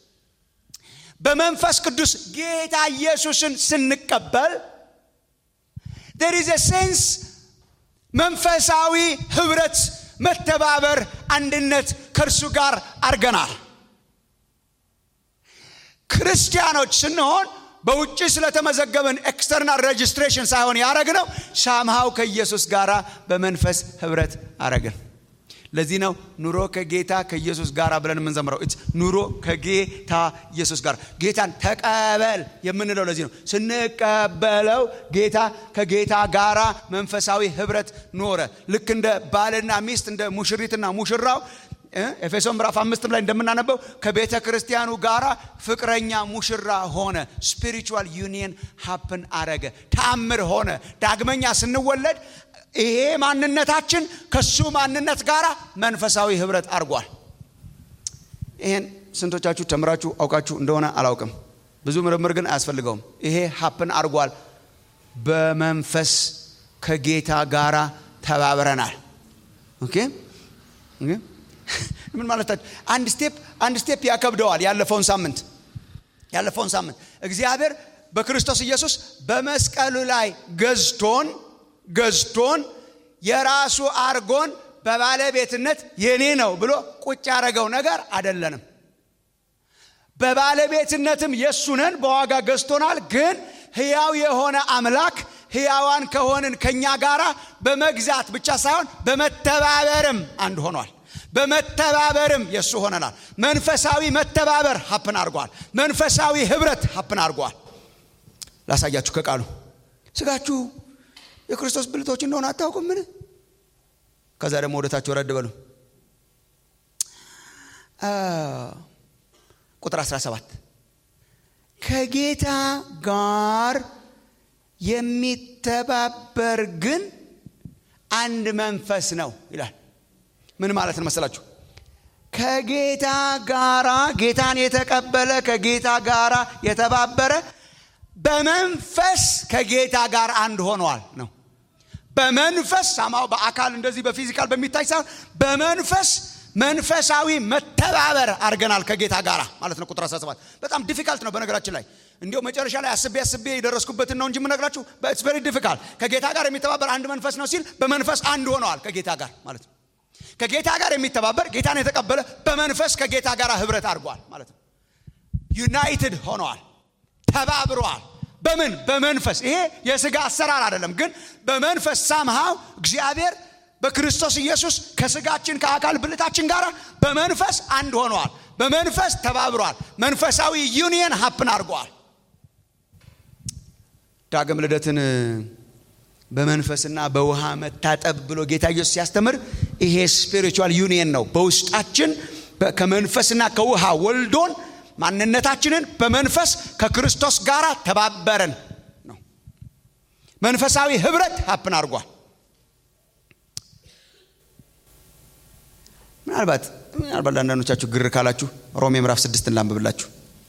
በመንፈስ ቅዱስ ጌታ ኢየሱስን ስንቀበል there is a sense መንፈሳዊ ህብረት መተባበር፣ አንድነት ከእርሱ ጋር አድርገናል። ክርስቲያኖች ስንሆን በውጭ ስለተመዘገብን ኤክስተርናል ሬጅስትሬሽን ሳይሆን ያረግነው ሳምሃው ከኢየሱስ ጋር በመንፈስ ህብረት አረግን። ለዚህ ነው ኑሮ ከጌታ ከኢየሱስ ጋር ብለን የምንዘምረው። ኑሮ ከጌታ ኢየሱስ ጋር ጌታን ተቀበል የምንለው ለዚህ ነው። ስንቀበለው ጌታ ከጌታ ጋራ መንፈሳዊ ህብረት ኖረ። ልክ እንደ ባልና ሚስት እንደ ሙሽሪትና ሙሽራው ኤፌሶን ምዕራፍ አምስትም ላይ እንደምናነበው ከቤተ ክርስቲያኑ ጋራ ፍቅረኛ ሙሽራ ሆነ። ስፒሪቹዋል ዩኒየን ሀፕን አረገ፣ ተአምር ሆነ። ዳግመኛ ስንወለድ ይሄ ማንነታችን ከሱ ማንነት ጋር መንፈሳዊ ህብረት አድርጓል። ይሄን ስንቶቻችሁ ተምራችሁ አውቃችሁ እንደሆነ አላውቅም። ብዙ ምርምር ግን አያስፈልገውም። ይሄ ሀፕን አድርጓል። በመንፈስ ከጌታ ጋራ ተባብረናል። ኦኬ ምን ማለታችሁ? አንድ ስቴፕ አንድ ስቴፕ ያከብደዋል። ያለፈውን ሳምንት ያለፈውን ሳምንት እግዚአብሔር በክርስቶስ ኢየሱስ በመስቀሉ ላይ ገዝቶን ገዝቶን የራሱ አርጎን በባለቤትነት የኔ ነው ብሎ ቁጭ ያደረገው ነገር አይደለንም። በባለቤትነትም የእሱ ነን፣ በዋጋ ገዝቶናል። ግን ህያው የሆነ አምላክ ህያዋን ከሆንን ከኛ ጋራ በመግዛት ብቻ ሳይሆን በመተባበርም አንድ ሆኗል። በመተባበርም የእሱ ሆነናል። መንፈሳዊ መተባበር ሀፕን አድርጓል። መንፈሳዊ ህብረት ሀፕን አድርጓል። ላሳያችሁ ከቃሉ ስጋችሁ የክርስቶስ ብልቶች እንደሆነ አታውቁም? ምን ከዛ ደግሞ ወደታችሁ ወረድ በሉ። ቁጥር 17 ከጌታ ጋር የሚተባበር ግን አንድ መንፈስ ነው ይላል። ምን ማለት ነው መሰላችሁ? ከጌታ ጋራ ጌታን የተቀበለ ከጌታ ጋራ የተባበረ በመንፈስ ከጌታ ጋር አንድ ሆኗል ነው። በመንፈስ ሳማው በአካል እንደዚህ በፊዚካል በሚታይ ሳይሆን በመንፈስ መንፈሳዊ መተባበር አድርገናል ከጌታ ጋር ማለት ነው። ቁጥር 17 በጣም ዲፊካልት ነው በነገራችን ላይ እንዲሁ መጨረሻ ላይ አስቤ አስቤ የደረስኩበትን ነው እንጂ የምነግራችሁ ኢትስ ቬሪ ዲፊካልት። ከጌታ ጋር የሚተባበር አንድ መንፈስ ነው ሲል በመንፈስ አንድ ሆነዋል ከጌታ ጋር ማለት ነው። ከጌታ ጋር የሚተባበር ጌታን የተቀበለ በመንፈስ ከጌታ ጋር ህብረት አድርጓል ማለት ነው። ዩናይትድ ሆነዋል፣ ተባብረዋል፣ በምን በመንፈስ ይሄ የስጋ አሰራር አይደለም ግን በመንፈስ ሳምሃው እግዚአብሔር በክርስቶስ ኢየሱስ ከስጋችን ከአካል ብልታችን ጋር በመንፈስ አንድ ሆነዋል በመንፈስ ተባብረዋል መንፈሳዊ ዩኒየን ሀፕን አድርገዋል ዳግም ልደትን በመንፈስና በውሃ መታጠብ ብሎ ጌታ ኢየሱስ ሲያስተምር ይሄ ስፒሪቹዋል ዩኒየን ነው በውስጣችን ከመንፈስና ከውሃ ወልዶን ማንነታችንን በመንፈስ ከክርስቶስ ጋር ተባበረን ነው መንፈሳዊ ህብረት ሀፕን አድርጓል ምናልባት ምናልባት ለአንዳንዶቻችሁ ግር ካላችሁ ሮሜ ምዕራፍ ስድስትን ላንብብላችሁ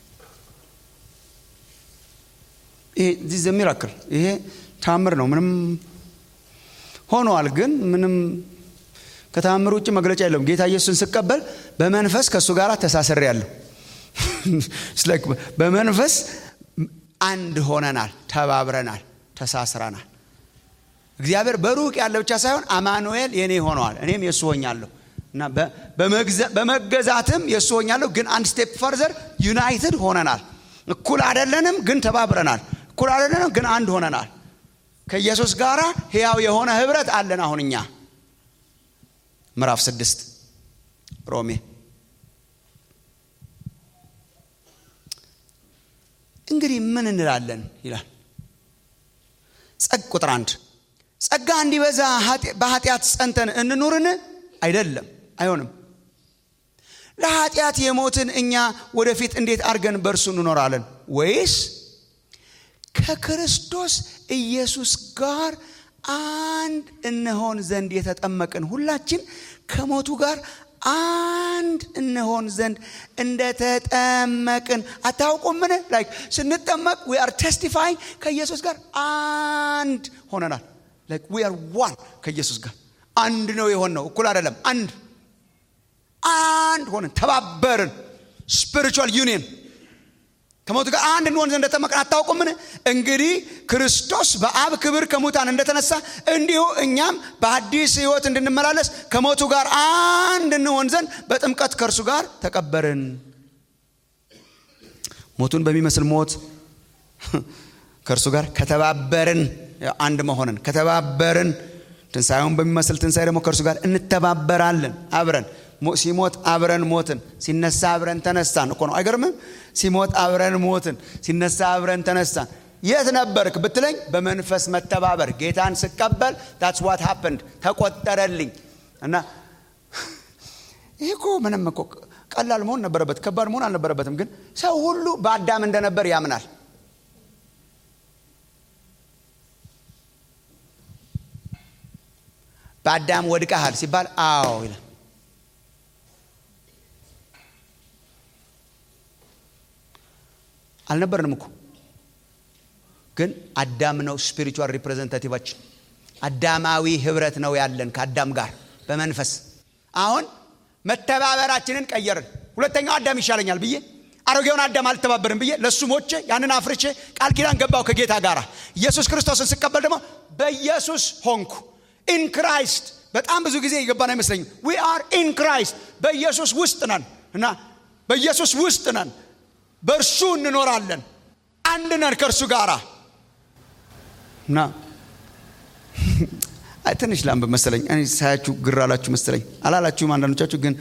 ይሄ ዚህ ሚራክል ይሄ ታምር ነው ምንም ሆኗል ግን ምንም ከታምር ውጭ መግለጫ የለውም ጌታ ኢየሱስን ስቀበል በመንፈስ ከእሱ ጋር ተሳስሬ ያለሁ በመንፈስ አንድ ሆነናል ተባብረናል ተሳስረናል እግዚአብሔር በሩቅ ያለ ብቻ ሳይሆን አማኑኤል የኔ ሆነዋል እኔም የእሱ ሆኛለሁ እና በመገዛትም የእሱ ሆኛለሁ ግን አንድ ስቴፕ ፈርዘር ዩናይትድ ሆነናል እኩል አደለንም ግን ተባብረናል እኩል አደለንም ግን አንድ ሆነናል ከኢየሱስ ጋር ሕያው የሆነ ህብረት አለን አሁን እኛ ምዕራፍ ስድስት ሮሜ እንግዲህ ምን እንላለን ይላል ጸግ ቁጥር አንድ ጸጋ እንዲበዛ በኃጢአት ጸንተን እንኑርን አይደለም አይሆንም ለኃጢአት የሞትን እኛ ወደፊት እንዴት አድርገን በእርሱ እንኖራለን ወይስ ከክርስቶስ ኢየሱስ ጋር አንድ እንሆን ዘንድ የተጠመቅን ሁላችን ከሞቱ ጋር አንድ እንሆን ዘንድ እንደተጠመቅን አታውቁምን ላይክ ስንጠመቅ ዊ አር ቴስቲፋይንግ ከኢየሱስ ጋር አንድ ሆነናል ላይክ ዊ አር ዋን ከኢየሱስ ጋር አንድ ነው የሆን ነው እኩል አይደለም አንድ አንድ ሆነን ተባበርን ስፒሪቹዋል ዩኒየን ከሞቱ ጋር አንድ እንሆን ዘንድ እንደተጠመቅን አታውቁምን እንግዲህ ክርስቶስ በአብ ክብር ከሙታን እንደተነሳ እንዲሁ እኛም በአዲስ ህይወት እንድንመላለስ ከሞቱ ጋር አንድ እንሆን ዘንድ በጥምቀት ከእርሱ ጋር ተቀበርን ሞቱን በሚመስል ሞት ከእርሱ ጋር ከተባበርን አንድ መሆንን ከተባበርን ትንሣኤውን በሚመስል ትንሣኤ ደግሞ ከእርሱ ጋር እንተባበራለን አብረን ሲሞት አብረን ሞትን ሲነሳ አብረን ተነሳን እኮ ነው አይገርምም ሲሞት አብረን ሞትን ሲነሳ አብረን ተነሳን የት ነበርክ ብትለኝ በመንፈስ መተባበር ጌታን ስቀበል ታትስ ዋት ሀፕንድ ተቆጠረልኝ እና ይህ እኮ ምንም እኮ ቀላል መሆን ነበረበት ከባድ መሆን አልነበረበትም ግን ሰው ሁሉ በአዳም እንደነበር ያምናል በአዳም ወድቀሃል ሲባል አዎ ይላል አልነበርንም እኮ ግን አዳም ነው ስፒሪቹዋል ሪፕሬዘንታቲቫችን አዳማዊ ህብረት ነው ያለን ከአዳም ጋር በመንፈስ አሁን መተባበራችንን ቀየርን ሁለተኛው አዳም ይሻለኛል ብዬ አሮጌውን አዳም አልተባበርም ብዬ ለእሱ ሞቼ ያንን አፍርቼ ቃል ኪዳን ገባው ከጌታ ጋር ኢየሱስ ክርስቶስን ስቀበል ደግሞ በኢየሱስ ሆንኩ ኢን ክራይስት በጣም ብዙ ጊዜ የገባን አይመስለኝም ዊ አር ኢን ክራይስት በኢየሱስ ውስጥ ነን እና በኢየሱስ ውስጥ ነን በእርሱ እንኖራለን አንድ ነን ከእርሱ ጋር እና ትንሽ ላንብ መሰለኝ እኔ ሳያችሁ ግር አላችሁ መሰለኝ አላላችሁም አንዳንዶቻችሁ ግን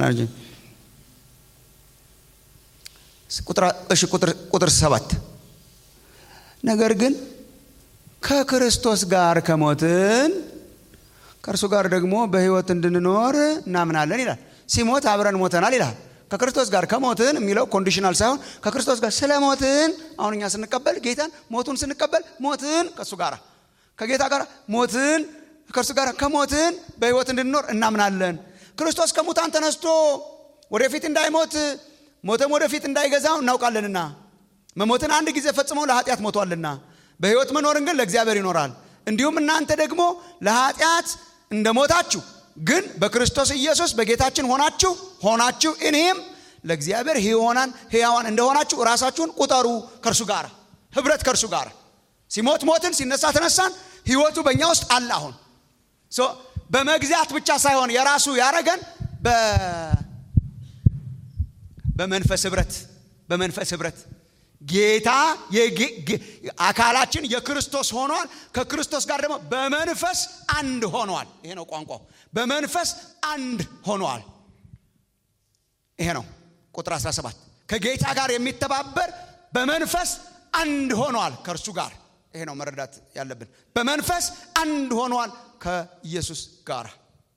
እሺ ቁጥር ሰባት ነገር ግን ከክርስቶስ ጋር ከሞትን ከእርሱ ጋር ደግሞ በህይወት እንድንኖር እናምናለን ይላል ሲሞት አብረን ሞተናል ይላል ከክርስቶስ ጋር ከሞትን የሚለው ኮንዲሽናል ሳይሆን ከክርስቶስ ጋር ስለ ሞትን አሁን እኛ ስንቀበል ጌታን ሞቱን ስንቀበል ሞትን ከእሱ ጋር ከጌታ ጋር ሞትን ከእርሱ ጋር ከሞትን በህይወት እንድንኖር እናምናለን ክርስቶስ ከሙታን ተነስቶ ወደፊት እንዳይሞት ሞተም ወደፊት እንዳይገዛው እናውቃለንና መሞትን አንድ ጊዜ ፈጽሞ ለኃጢአት ሞቷልና በህይወት መኖርን ግን ለእግዚአብሔር ይኖራል እንዲሁም እናንተ ደግሞ ለኃጢአት እንደሞታችሁ ግን በክርስቶስ ኢየሱስ በጌታችን ሆናችሁ ሆናችሁ እኔም ለእግዚአብሔር ሕያዋን ሕያዋን እንደሆናችሁ ራሳችሁን ቁጠሩ ከእርሱ ጋር ህብረት ከእርሱ ጋር ሲሞት ሞትን ሲነሳ ተነሳን ህይወቱ በእኛ ውስጥ አለ አሁን በመግዛት ብቻ ሳይሆን የራሱ ያረገን በመንፈስ ህብረት በመንፈስ ህብረት ጌታ አካላችን የክርስቶስ ሆኗል። ከክርስቶስ ጋር ደግሞ በመንፈስ አንድ ሆኗል። ይሄ ነው ቋንቋው። በመንፈስ አንድ ሆኗል። ይሄ ነው ቁጥር 17 ከጌታ ጋር የሚተባበር በመንፈስ አንድ ሆኗል ከእርሱ ጋር። ይሄ ነው መረዳት ያለብን። በመንፈስ አንድ ሆኗል ከኢየሱስ ጋር።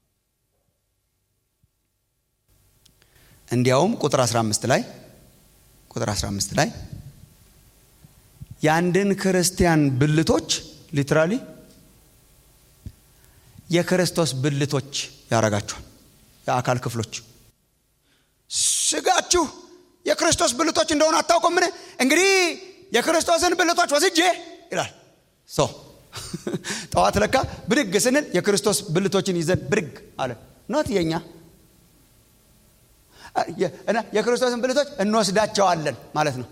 እንዲያውም ቁጥር 15 ላይ ቁጥር 15 ላይ የአንድን ክርስቲያን ብልቶች ሊትራሊ የክርስቶስ ብልቶች ያረጋቸዋል። የአካል ክፍሎች ስጋችሁ የክርስቶስ ብልቶች እንደሆነ አታውቁምን? እንግዲህ የክርስቶስን ብልቶች ወስጄ ይላል። ሶ ጠዋት ለካ ብድግ ስንል የክርስቶስ ብልቶችን ይዘን ብድግ አለ። ኖት የኛ እና የክርስቶስን ብልቶች እንወስዳቸዋለን ማለት ነው።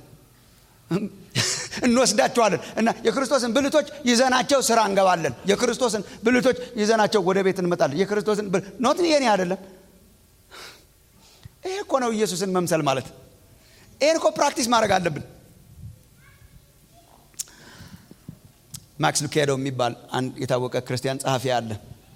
እንወስዳቸዋለን እና የክርስቶስን ብልቶች ይዘናቸው ስራ እንገባለን። የክርስቶስን ብልቶች ይዘናቸው ወደ ቤት እንመጣለን። የክርስቶስን ኖት የኔ አይደለም። ይሄ እኮ ነው ኢየሱስን መምሰል ማለት። ይህን እኮ ፕራክቲስ ማድረግ አለብን። ማክስ ሉኬዶ የሚባል አንድ የታወቀ ክርስቲያን ጸሐፊ አለ።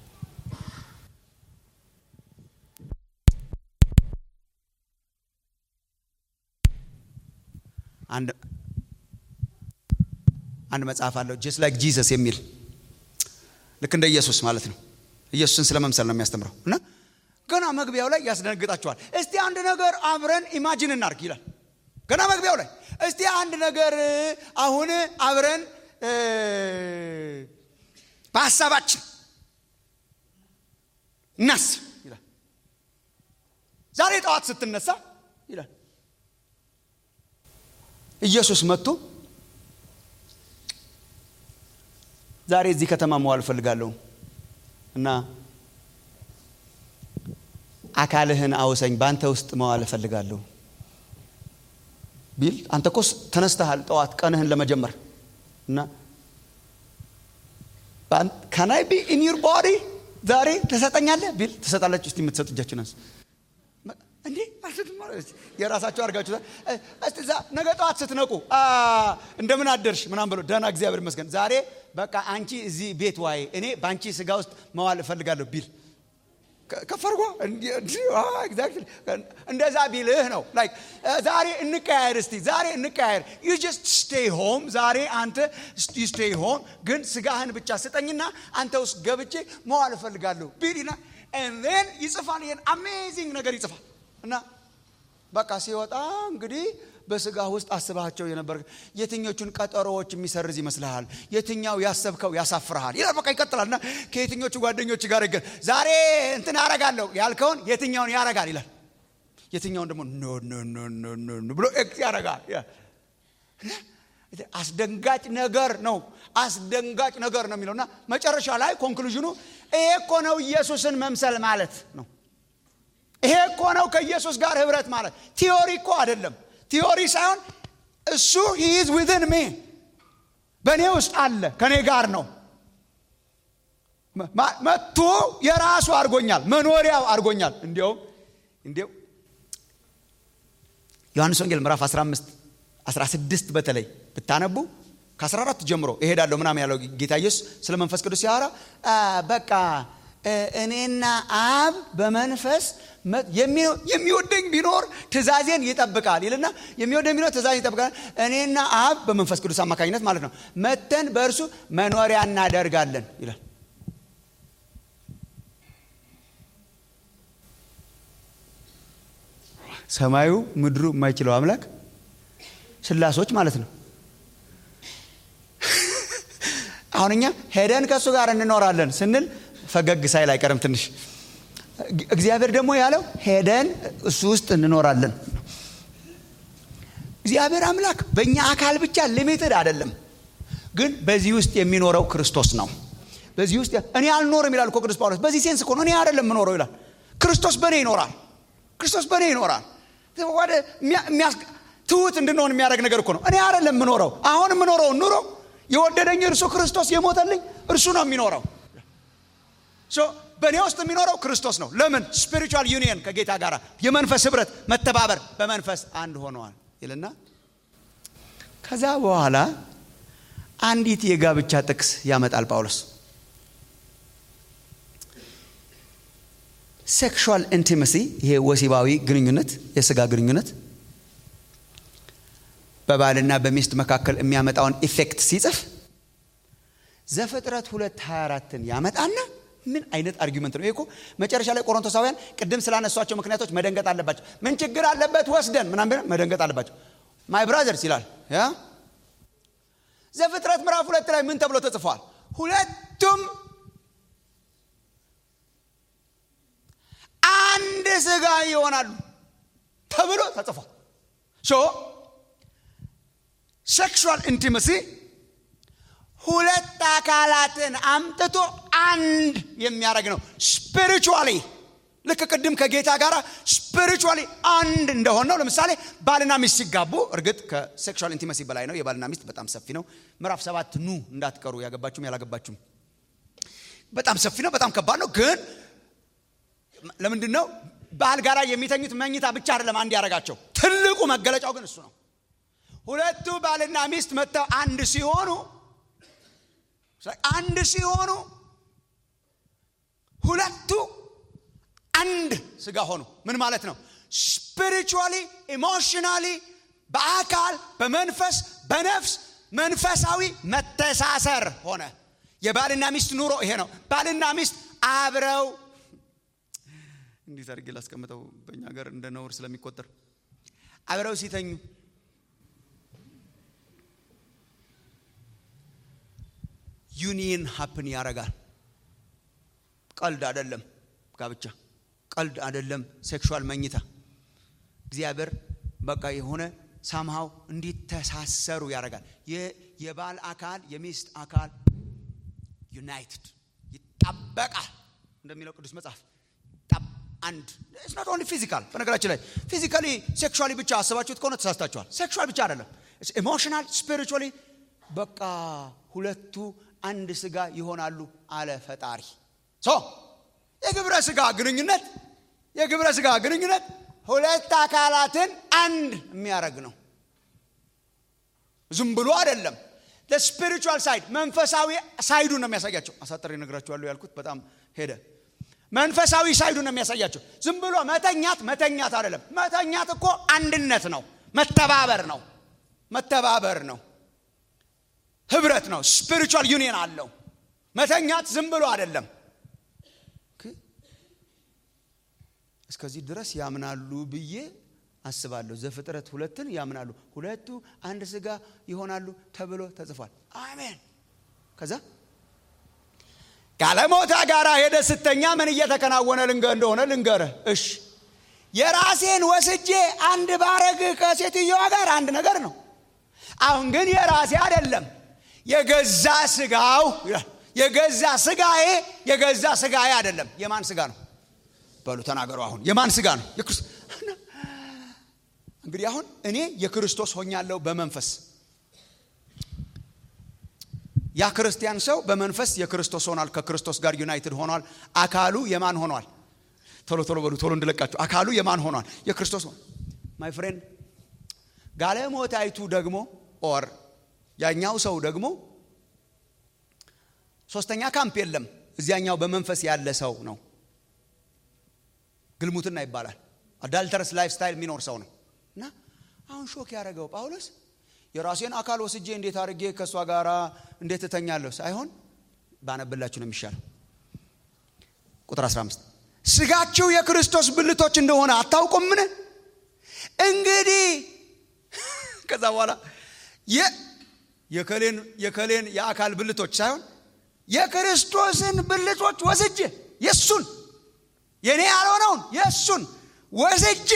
አንድ መጽሐፍ አለው ጀስት ላይክ ጂሰስ የሚል ልክ እንደ ኢየሱስ ማለት ነው። ኢየሱስን ስለ መምሰል ነው የሚያስተምረው እና ገና መግቢያው ላይ ያስደነግጣቸዋል። እስቲ አንድ ነገር አብረን ኢማጂን እናርግ ይላል። ገና መግቢያው ላይ እስቲ አንድ ነገር አሁን አብረን በሀሳባችን እናስብ ይላል። ዛሬ ጠዋት ስትነሳ ይላል ኢየሱስ መጥቶ ዛሬ እዚህ ከተማ መዋል እፈልጋለሁ እና አካልህን አውሰኝ፣ በአንተ ውስጥ መዋል እፈልጋለሁ ቢል አንተ እኮ ተነስተሃል ጠዋት ቀንህን ለመጀመር እና ከናይ ቢ ኢን ዩር ቦዲ ዛሬ ትሰጠኛለህ ቢል ትሰጣለች። እስቲ የምትሰጡ እጃችሁን አንሱ። እንዴ የራሳቸው አድርጋችሁታል። እስቲ እዛ ነገ ጠዋት ስትነቁ እንደምን አደርሽ ምናምን ብሎ ደህና እግዚአብሔር ይመስገን ዛሬ በቃ አንቺ እዚህ ቤት ዋይ እኔ በአንቺ ስጋ ውስጥ መዋል እፈልጋለሁ ቢል ከፈርጎ እንደዛ ቢልህ ነው ላይክ ዛሬ እንቀያየር እስቲ ዛሬ እንቀያየር ዩ ጀስት ስቴይ ሆም ዛሬ አንተ ስቴይ ሆም ግን ስጋህን ብቻ ስጠኝና አንተ ውስጥ ገብቼ መዋል እፈልጋለሁ ቢልና ን ይጽፋል ይሄን አሜዚንግ ነገር ይጽፋል እና በቃ ሲወጣ እንግዲህ በስጋ ውስጥ አስባቸው የነበር የትኞቹን ቀጠሮዎች የሚሰርዝ ይመስልሃል? የትኛው ያሰብከው ያሳፍርሃል? ይላል። በቃ ይቀጥላል እና ከየትኞቹ ጓደኞች ጋር ይገ ዛሬ እንትን ያረጋለሁ ያልከውን የትኛውን ያረጋል ይላል። የትኛውን ደግሞ ኖ ኖ ኖ ኖ ኖ ብሎ ኤክስ ያረጋል። አስደንጋጭ ነገር ነው። አስደንጋጭ ነገር ነው የሚለውና መጨረሻ ላይ ኮንክሉዥኑ ይሄ እኮ ነው ኢየሱስን መምሰል ማለት ነው። ይሄ እኮ ነው ከኢየሱስ ጋር ህብረት ማለት። ቲዮሪ እኮ አይደለም። ቲዮሪ ሳይሆን እሱ ሂዝ ዊዝን ሜ በእኔ ውስጥ አለ፣ ከእኔ ጋር ነው። መጥቶ የራሱ አድርጎኛል፣ መኖሪያው አድርጎኛል። እንዲያውም እንዲያው ዮሐንስ ወንጌል ምዕራፍ 15 16 በተለይ ብታነቡ ከ14 ጀምሮ እሄዳለሁ ምናምን ያለው ጌታ ኢየሱስ ስለ መንፈስ ቅዱስ ሲያወራ በቃ እኔና አብ በመንፈስ የሚወደኝ ቢኖር ትእዛዜን ይጠብቃል ይልና የሚወደኝ ቢኖር ትእዛዜን ይጠብቃል። እኔና አብ በመንፈስ ቅዱስ አማካኝነት ማለት ነው መተን በእርሱ መኖሪያ እናደርጋለን ይላል። ሰማዩ ምድሩ የማይችለው አምላክ ስላሶች ማለት ነው። አሁን እኛ ሄደን ከእሱ ጋር እንኖራለን ስንል ፈገግ ሳይል አይቀርም ትንሽ። እግዚአብሔር ደግሞ ያለው ሄደን እሱ ውስጥ እንኖራለን። እግዚአብሔር አምላክ በእኛ አካል ብቻ ሊሚትድ አይደለም፣ ግን በዚህ ውስጥ የሚኖረው ክርስቶስ ነው። በዚህ ውስጥ እኔ አልኖርም ይላል እኮ ቅዱስ ጳውሎስ። በዚህ ሴንስ እኮ ነው እኔ አይደለም የምኖረው ይላል። ክርስቶስ በእኔ ይኖራል። ክርስቶስ በእኔ ይኖራል። ወደ ትሁት እንድንሆን የሚያደርግ ነገር እኮ ነው። እኔ አይደለም የምኖረው። አሁን የምኖረው ኑሮ የወደደኝ እርሱ ክርስቶስ የሞተልኝ እርሱ ነው የሚኖረው። በእኔ ውስጥ የሚኖረው ክርስቶስ ነው። ለምን? ስፒሪቹዋል ዩኒየን ከጌታ ጋር የመንፈስ ህብረት፣ መተባበር፣ በመንፈስ አንድ ሆነዋል ይልና ከዛ በኋላ አንዲት የጋብቻ ጥቅስ ያመጣል ጳውሎስ ሴክሹዋል ኢንቲመሲ ይሄ ወሲባዊ ግንኙነት የስጋ ግንኙነት በባልና በሚስት መካከል የሚያመጣውን ኢፌክት ሲጽፍ ዘፍጥረት ሁለት 24ን ያመጣና ምን አይነት አርጊመንት ነው ይሄ እኮ መጨረሻ ላይ ቆሮንቶሳውያን ቅድም ስላነሷቸው ምክንያቶች መደንገጥ አለባቸው ምን ችግር አለበት ወስደን ምናምን መደንገጥ አለባቸው ማይ ብራዘርስ ይላል ያ ዘፍጥረት ምዕራፍ ሁለት ላይ ምን ተብሎ ተጽፏል ሁለቱም አንድ ስጋ ይሆናሉ ተብሎ ተጽፏል ሶ ሴክሹዋል ኢንቲመሲ ሁለት አካላትን አምጥቶ አንድ የሚያደርግ ነው ስፒሪቹዋሊ ልክ ቅድም ከጌታ ጋር ስፒሪቹዋሊ አንድ እንደሆን ነው ለምሳሌ ባልና ሚስት ሲጋቡ እርግጥ ከሴክሹዋል ኢንቲመሲ በላይ ነው የባልና ሚስት በጣም ሰፊ ነው ምዕራፍ ሰባት ኑ እንዳትቀሩ ያገባችሁም ያላገባችሁም በጣም ሰፊ ነው በጣም ከባድ ነው ግን ለምንድን ነው ባል ጋር የሚተኙት መኝታ ብቻ አይደለም አንድ ያደረጋቸው ትልቁ መገለጫው ግን እሱ ነው ሁለቱ ባልና ሚስት መጥተው አንድ ሲሆኑ አንድ ሲሆኑ ሁለቱ አንድ ስጋ ሆኑ ምን ማለት ነው ስፒሪቹዋሊ ኢሞሽናሊ በአካል በመንፈስ በነፍስ መንፈሳዊ መተሳሰር ሆነ የባልና ሚስት ኑሮ ይሄ ነው ባልና ሚስት አብረው እንዴት አድርጌ ላስቀምጠው በእኛ ሀገር እንደ ነውር ስለሚቆጠር አብረው ሲተኙ ዩኒየን ሀፕን ያደርጋል ቀልድ አደለም ጋብቻ ቀልድ አደለም ሴክሹዋል መኝታ እግዚአብሔር በቃ የሆነ ሳምሃው እንዲተሳሰሩ ያደርጋል የባል አካል የሚስት አካል ዩናይትድ ይጣበቃል እንደሚለው ቅዱስ መጽሐፍ አንድ ኖት ኦንሊ ፊዚካል በነገራችን ላይ ፊዚካሊ ሴክሹዋሊ ብቻ አስባችሁት ከሆነ ተሳስታችኋል ሴክሹዋል ብቻ አይደለም ኢሞሽናል ስፒሪቹዋሊ በቃ ሁለቱ አንድ ስጋ ይሆናሉ አለ ፈጣሪ ሶ የግብረ ስጋ ግንኙነት የግብረ ስጋ ግንኙነት ሁለት አካላትን አንድ የሚያደርግ ነው ዝም ብሎ አይደለም ስፒሪቹዋል ሳይድ መንፈሳዊ ሳይዱን ነው የሚያሳያቸው አሳጠር ነግራችኋለሁ ያልኩት በጣም ሄደ መንፈሳዊ ሳይዱን ነው የሚያሳያቸው ዝም ብሎ መተኛት መተኛት አይደለም መተኛት እኮ አንድነት ነው መተባበር ነው መተባበር ነው ህብረት ነው ስፒሪቹዋል ዩኒየን አለው መተኛት ዝም ብሎ አይደለም እስከዚህ ድረስ ያምናሉ ብዬ አስባለሁ ዘፍጥረት ሁለትን ያምናሉ ሁለቱ አንድ ስጋ ይሆናሉ ተብሎ ተጽፏል አሜን ከዛ ጋለሞታ ጋር ሄደ ስተኛ ምን እየተከናወነ ልንገ እንደሆነ ልንገረ እሽ የራሴን ወስጄ አንድ ባረግ ከሴትዮዋ ጋር አንድ ነገር ነው አሁን ግን የራሴ አይደለም የገዛ ስጋው የገዛ ስጋዬ የገዛ ስጋዬ አይደለም የማን ስጋ ነው በሉ ተናገሩ አሁን የማን ስጋ ነው እንግዲህ አሁን እኔ የክርስቶስ ሆኛለሁ በመንፈስ ያ ክርስቲያን ሰው በመንፈስ የክርስቶስ ሆኗል ከክርስቶስ ጋር ዩናይትድ ሆኗል አካሉ የማን ሆኗል ቶሎ ቶሎ በሉ ቶሎ እንድለቃችሁ አካሉ የማን ሆኗል የክርስቶስ ሆኗል ማይ ፍሬንድ ጋለሞታይቱ ደግሞ ኦር ያኛው ሰው ደግሞ ሶስተኛ ካምፕ የለም እዚያኛው በመንፈስ ያለ ሰው ነው ግልሙትና ይባላል አዳልተረስ ላይፍ ስታይል የሚኖር ሰው ነው እና አሁን ሾክ ያደረገው ጳውሎስ የራሴን አካል ወስጄ እንዴት አድርጌ ከእሷ ጋር እንዴት እተኛለሁ ሳይሆን ባነብላችሁ ነው የሚሻለው ቁጥር 15 ስጋችሁ የክርስቶስ ብልቶች እንደሆነ አታውቁምን እንግዲህ ከዛ በኋላ የከሌን የከሌን የአካል ብልቶች ሳይሆን የክርስቶስን ብልቶች ወስጄ የእሱን የእኔ ያልሆነውን የእሱን ወስጄ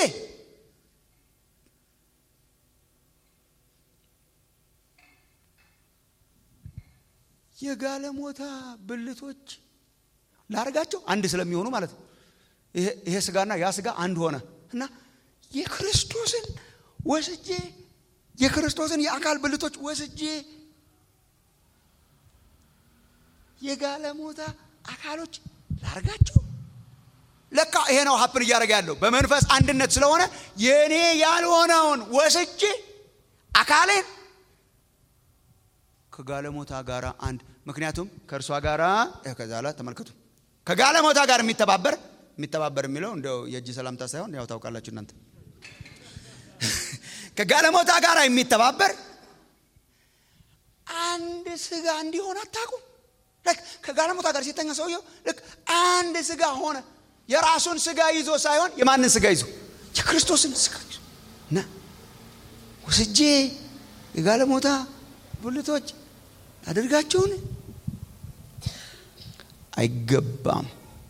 የጋለሞታ ብልቶች ላርጋቸው አንድ ስለሚሆኑ ማለት ነው ይሄ ስጋና ያ ስጋ አንድ ሆነ እና የክርስቶስን ወስጄ የክርስቶስን የአካል ብልቶች ወስጄ የጋለሞታ አካሎች ላርጋቸው ለካ ይሄ ነው ሀፕን እያደረገ ያለው በመንፈስ አንድነት ስለሆነ የእኔ ያልሆነውን ወስጄ አካሌን ከጋለሞታ ጋር አንድ ምክንያቱም ከእርሷ ጋር ከዛ ላይ ተመልከቱ ከጋለሞታ ጋር የሚተባበር የሚተባበር የሚለው እንደው የእጅ ሰላምታ ሳይሆን ያው ታውቃላችሁ እናንተ ከጋለሞታ ጋር የሚተባበር አንድ ስጋ እንዲሆን አታውቁም ልክ ከጋለሞታ ጋር ሲተኛ ሰውየው ልክ አንድ ስጋ ሆነ የራሱን ስጋ ይዞ ሳይሆን የማንን ስጋ ይዞ የክርስቶስን ስጋ ይዞ እና ወስጄ የጋለሞታ ብልቶች አድርጋቸውን አይገባም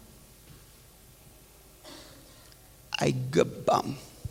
አይገባም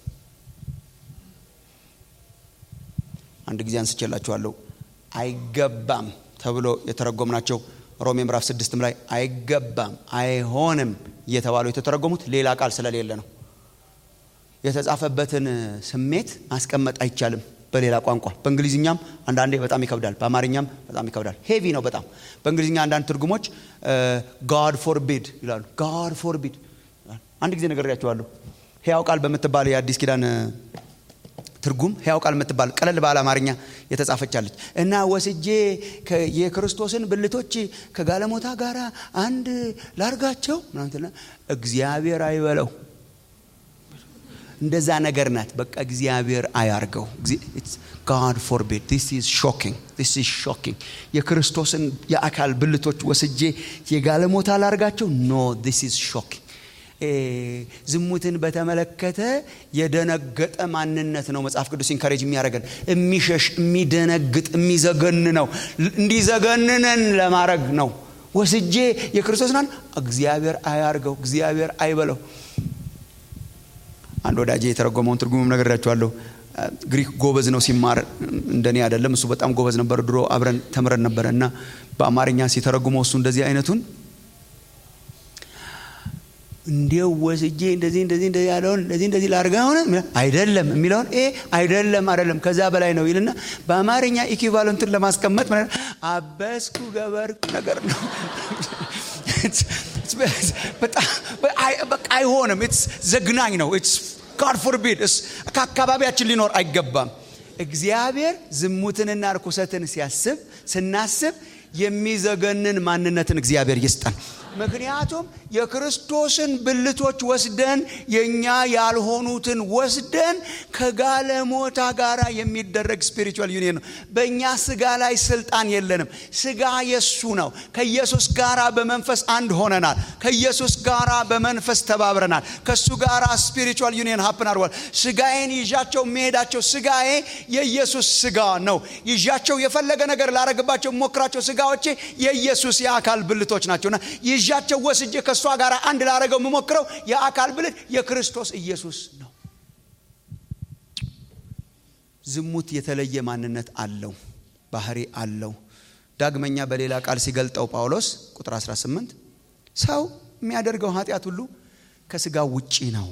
አንድ ጊዜ አንስቼላችኋለሁ አይገባም ተብሎ የተረጎምናቸው ሮሜ ምዕራፍ ስድስትም ላይ አይገባም አይሆንም እየተባሉ የተተረጎሙት ሌላ ቃል ስለሌለ ነው የተጻፈበትን ስሜት ማስቀመጥ አይቻልም በሌላ ቋንቋ በእንግሊዝኛም አንዳንዴ በጣም ይከብዳል በአማርኛም በጣም ይከብዳል ሄቪ ነው በጣም በእንግሊዝኛ አንዳንድ ትርጉሞች ጋድ ፎርቢድ ይላሉ ጋድ ፎርቢድ አንድ ጊዜ ነግሬያቸዋለሁ ሕያው ቃል በምትባል የአዲስ ኪዳን ትርጉም ሕያው ቃል የምትባል ቀለል ባለ አማርኛ የተጻፈቻለች እና ወስጄ የክርስቶስን ብልቶች ከጋለሞታ ጋር አንድ ላርጋቸው ምናምትና እግዚአብሔር አይበለው እንደዛ ነገር ናት በቃ እግዚአብሔር አያርገው ጋድ ፎርቢድ ዲስ ኢዝ ሾኪንግ ዲስ ኢዝ ሾኪንግ የክርስቶስን የአካል ብልቶች ወስጄ የጋለሞታ ላርጋቸው ኖ ዲስ ኢዝ ሾኪንግ ዝሙትን በተመለከተ የደነገጠ ማንነት ነው መጽሐፍ ቅዱስ ኢንካሬጅ የሚያደርገን የሚሸሽ የሚደነግጥ የሚዘገን ነው እንዲዘገንነን ለማድረግ ነው ወስጄ የክርስቶስናን እግዚአብሔር አያርገው እግዚአብሔር አይበለው አንድ ወዳጄ የተረጎመውን ትርጉምም ነገራችኋለሁ ግሪክ ጎበዝ ነው ሲማር እንደኔ አይደለም እሱ በጣም ጎበዝ ነበር ድሮ አብረን ተምረን ነበረ እና በአማርኛ ሲተረጉመው እሱ እንደዚህ አይነቱን እንዲው ወስጄ እንደዚህ እንደዚህ እንደዚህ ያለውን እንደዚህ እንደዚህ ላርጋ ሆነ አይደለም የሚለውን ይሄ አይደለም አይደለም ከዛ በላይ ነው ይልና በአማርኛ ኢኪቫለንቱን ለማስቀመጥ አበስኩ ገበርኩ ነገር ነው በቃ አይሆንም ዘግናኝ ነው ጋድ ፎርቢድ ከአካባቢያችን ሊኖር አይገባም እግዚአብሔር ዝሙትንና ርኩሰትን ሲያስብ ስናስብ የሚዘገንን ማንነትን እግዚአብሔር ይስጠን ምክንያቱም የክርስቶስን ብልቶች ወስደን የእኛ ያልሆኑትን ወስደን ከጋለሞታ ጋር የሚደረግ ስፒሪቹዋል ዩኒየን ነው በእኛ ስጋ ላይ ስልጣን የለንም ስጋ የሱ ነው ከኢየሱስ ጋራ በመንፈስ አንድ ሆነናል ከኢየሱስ ጋራ በመንፈስ ተባብረናል ከእሱ ጋራ ስፒሪቹዋል ዩኒየን ሀፕን አድርጓል ስጋዬን ይዣቸው የሚሄዳቸው ስጋዬ የኢየሱስ ስጋ ነው ይዣቸው የፈለገ ነገር ላረግባቸው ሞክራቸው ስጋዎቼ የኢየሱስ የአካል ብልቶች ናቸውና ይዣቸው ወስጄ ከእሷ ጋር አንድ ላረገው የምሞክረው የአካል ብልት የክርስቶስ ኢየሱስ ነው ዝሙት የተለየ ማንነት አለው ባህሪ አለው ዳግመኛ በሌላ ቃል ሲገልጠው ጳውሎስ ቁጥር 18 ሰው የሚያደርገው ኃጢአት ሁሉ ከስጋ ውጪ ነው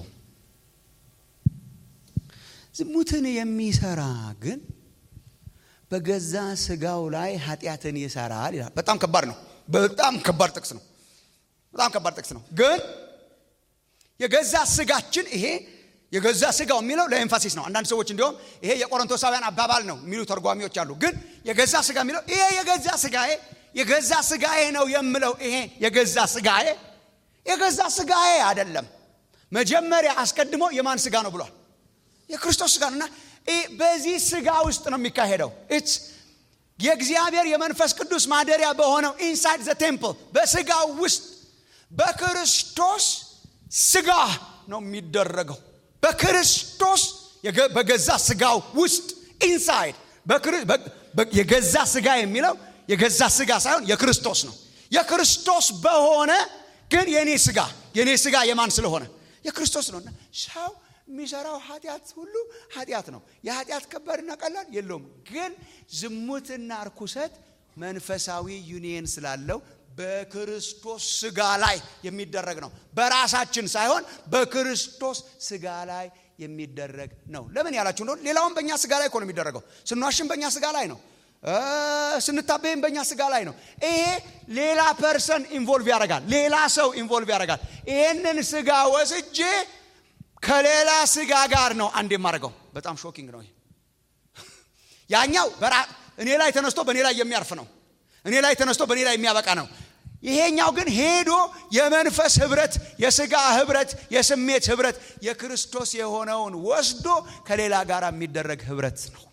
ዝሙትን የሚሰራ ግን በገዛ ስጋው ላይ ኃጢአትን ይሰራል ይላል በጣም ከባድ ነው በጣም ከባድ ጥቅስ ነው በጣም ከባድ ጥቅስ ነው ግን የገዛ ስጋችን ይሄ የገዛ ስጋው የሚለው ለኤንፋሲስ ነው አንዳንድ ሰዎች እንዲሁም ይሄ የቆሮንቶሳውያን አባባል ነው የሚሉ ተርጓሚዎች አሉ ግን የገዛ ስጋ የሚለው ይሄ የገዛ ስጋዬ የገዛ ስጋዬ ነው የምለው ይሄ የገዛ ስጋዬ የገዛ ስጋዬ አይደለም መጀመሪያ አስቀድሞ የማን ስጋ ነው ብሏል የክርስቶስ ስጋ ነው እና በዚህ ስጋ ውስጥ ነው የሚካሄደው የእግዚአብሔር የመንፈስ ቅዱስ ማደሪያ በሆነው ኢንሳይድ ዘ ቴምፕል በስጋው ውስጥ በክርስቶስ ስጋ ነው የሚደረገው በክርስቶስ በገዛ ስጋው ውስጥ ኢንሳይድ የገዛ ስጋ የሚለው የገዛ ስጋ ሳይሆን የክርስቶስ ነው የክርስቶስ በሆነ ግን የኔ ስጋ የኔ ስጋ የማን ስለሆነ የክርስቶስ ነው ሰው የሚሰራው ኃጢአት ሁሉ ኃጢአት ነው የኃጢአት ከባድና ቀላል የለውም ግን ዝሙትና እርኩሰት መንፈሳዊ ዩኒየን ስላለው በክርስቶስ ስጋ ላይ የሚደረግ ነው በራሳችን ሳይሆን በክርስቶስ ስጋ ላይ የሚደረግ ነው ለምን ያላችሁ እንደሆነ ሌላውን በእኛ ስጋ ላይ እኮ ነው የሚደረገው ስንዋሽም በእኛ ስጋ ላይ ነው ስንታበይም በእኛ ስጋ ላይ ነው ይሄ ሌላ ፐርሰን ኢንቮልቭ ያደርጋል ሌላ ሰው ኢንቮልቭ ያደርጋል ይህንን ስጋ ወስጄ ከሌላ ስጋ ጋር ነው አንድ የማደርገው በጣም ሾኪንግ ነው ያኛው እኔ ላይ ተነስቶ በእኔ ላይ የሚያርፍ ነው። እኔ ላይ ተነስቶ በእኔ ላይ የሚያበቃ ነው። ይሄኛው ግን ሄዶ የመንፈስ ህብረት፣ የስጋ ህብረት፣ የስሜት ህብረት የክርስቶስ የሆነውን ወስዶ ከሌላ ጋር የሚደረግ ህብረት ነው።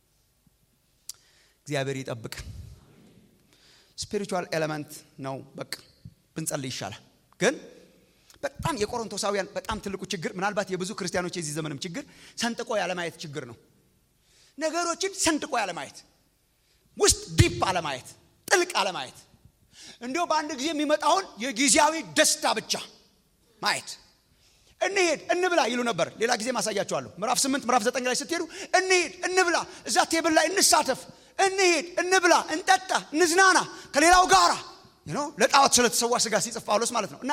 እግዚአብሔር ይጠብቅ። ስፒሪቹዋል ኤሌመንት ነው። በቃ ብንጸልይ ይሻላል። ግን በጣም የቆሮንቶሳውያን በጣም ትልቁ ችግር ምናልባት የብዙ ክርስቲያኖች የዚህ ዘመንም ችግር ሰንጥቆ ያለማየት ችግር ነው። ነገሮችን ሰንጥቆ ያለማየት፣ ውስጥ ዲፕ አለማየት፣ ጥልቅ አለማየት እንዲሁ በአንድ ጊዜ የሚመጣውን የጊዜያዊ ደስታ ብቻ ማየት። እንሄድ እንብላ ይሉ ነበር። ሌላ ጊዜ ማሳያቸዋለሁ። ምዕራፍ ስምንት ምዕራፍ ዘጠኝ ላይ ስትሄዱ እንሄድ እንብላ፣ እዛ ቴብል ላይ እንሳተፍ፣ እንሄድ እንብላ፣ እንጠጣ፣ እንዝናና ከሌላው ጋራ ለጣዖት ስለተሰዋ ስጋ ሲጽፍ ጳውሎስ ማለት ነው እና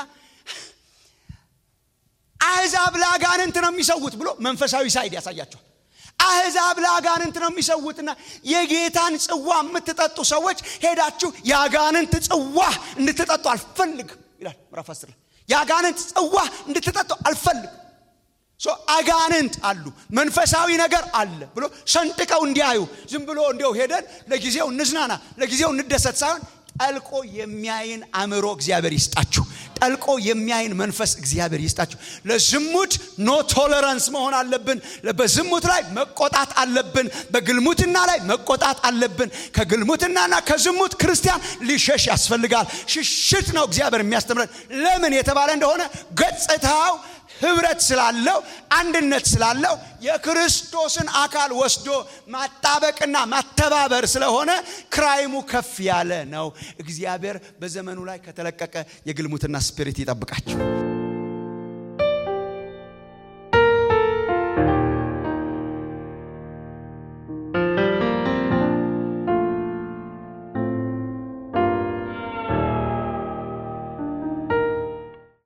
አሕዛብ ለአጋንንት ነው የሚሰውት ብሎ መንፈሳዊ ሳይድ ያሳያቸዋል። አሕዛብ ለአጋንንት ነው የሚሰውትና የጌታን ጽዋ የምትጠጡ ሰዎች ሄዳችሁ የአጋንንት ጽዋ እንድትጠጡ አልፈልግም ይላል ምዕራፍ አስር ላይ የአጋንንት ጽዋ እንድትጠጡ አልፈልግም። አጋንንት አሉ መንፈሳዊ ነገር አለ ብሎ ሰንጥቀው እንዲያዩ ዝም ብሎ እንዲው ሄደን ለጊዜው እንዝናና ለጊዜው እንደሰት ሳይሆን ጠልቆ የሚያይን አእምሮ እግዚአብሔር ይስጣችሁ። ጠልቆ የሚያይን መንፈስ እግዚአብሔር ይስጣችሁ። ለዝሙት ኖ ቶለራንስ መሆን አለብን። በዝሙት ላይ መቆጣት አለብን። በግልሙትና ላይ መቆጣት አለብን። ከግልሙትናና ከዝሙት ክርስቲያን ሊሸሽ ያስፈልጋል። ሽሽት ነው እግዚአብሔር የሚያስተምረን። ለምን የተባለ እንደሆነ ገጽታው ህብረት ስላለው አንድነት ስላለው የክርስቶስን አካል ወስዶ ማጣበቅና ማተባበር ስለሆነ ክራይሙ ከፍ ያለ ነው። እግዚአብሔር በዘመኑ ላይ ከተለቀቀ የግልሙትና ስፒሪት ይጠብቃቸው።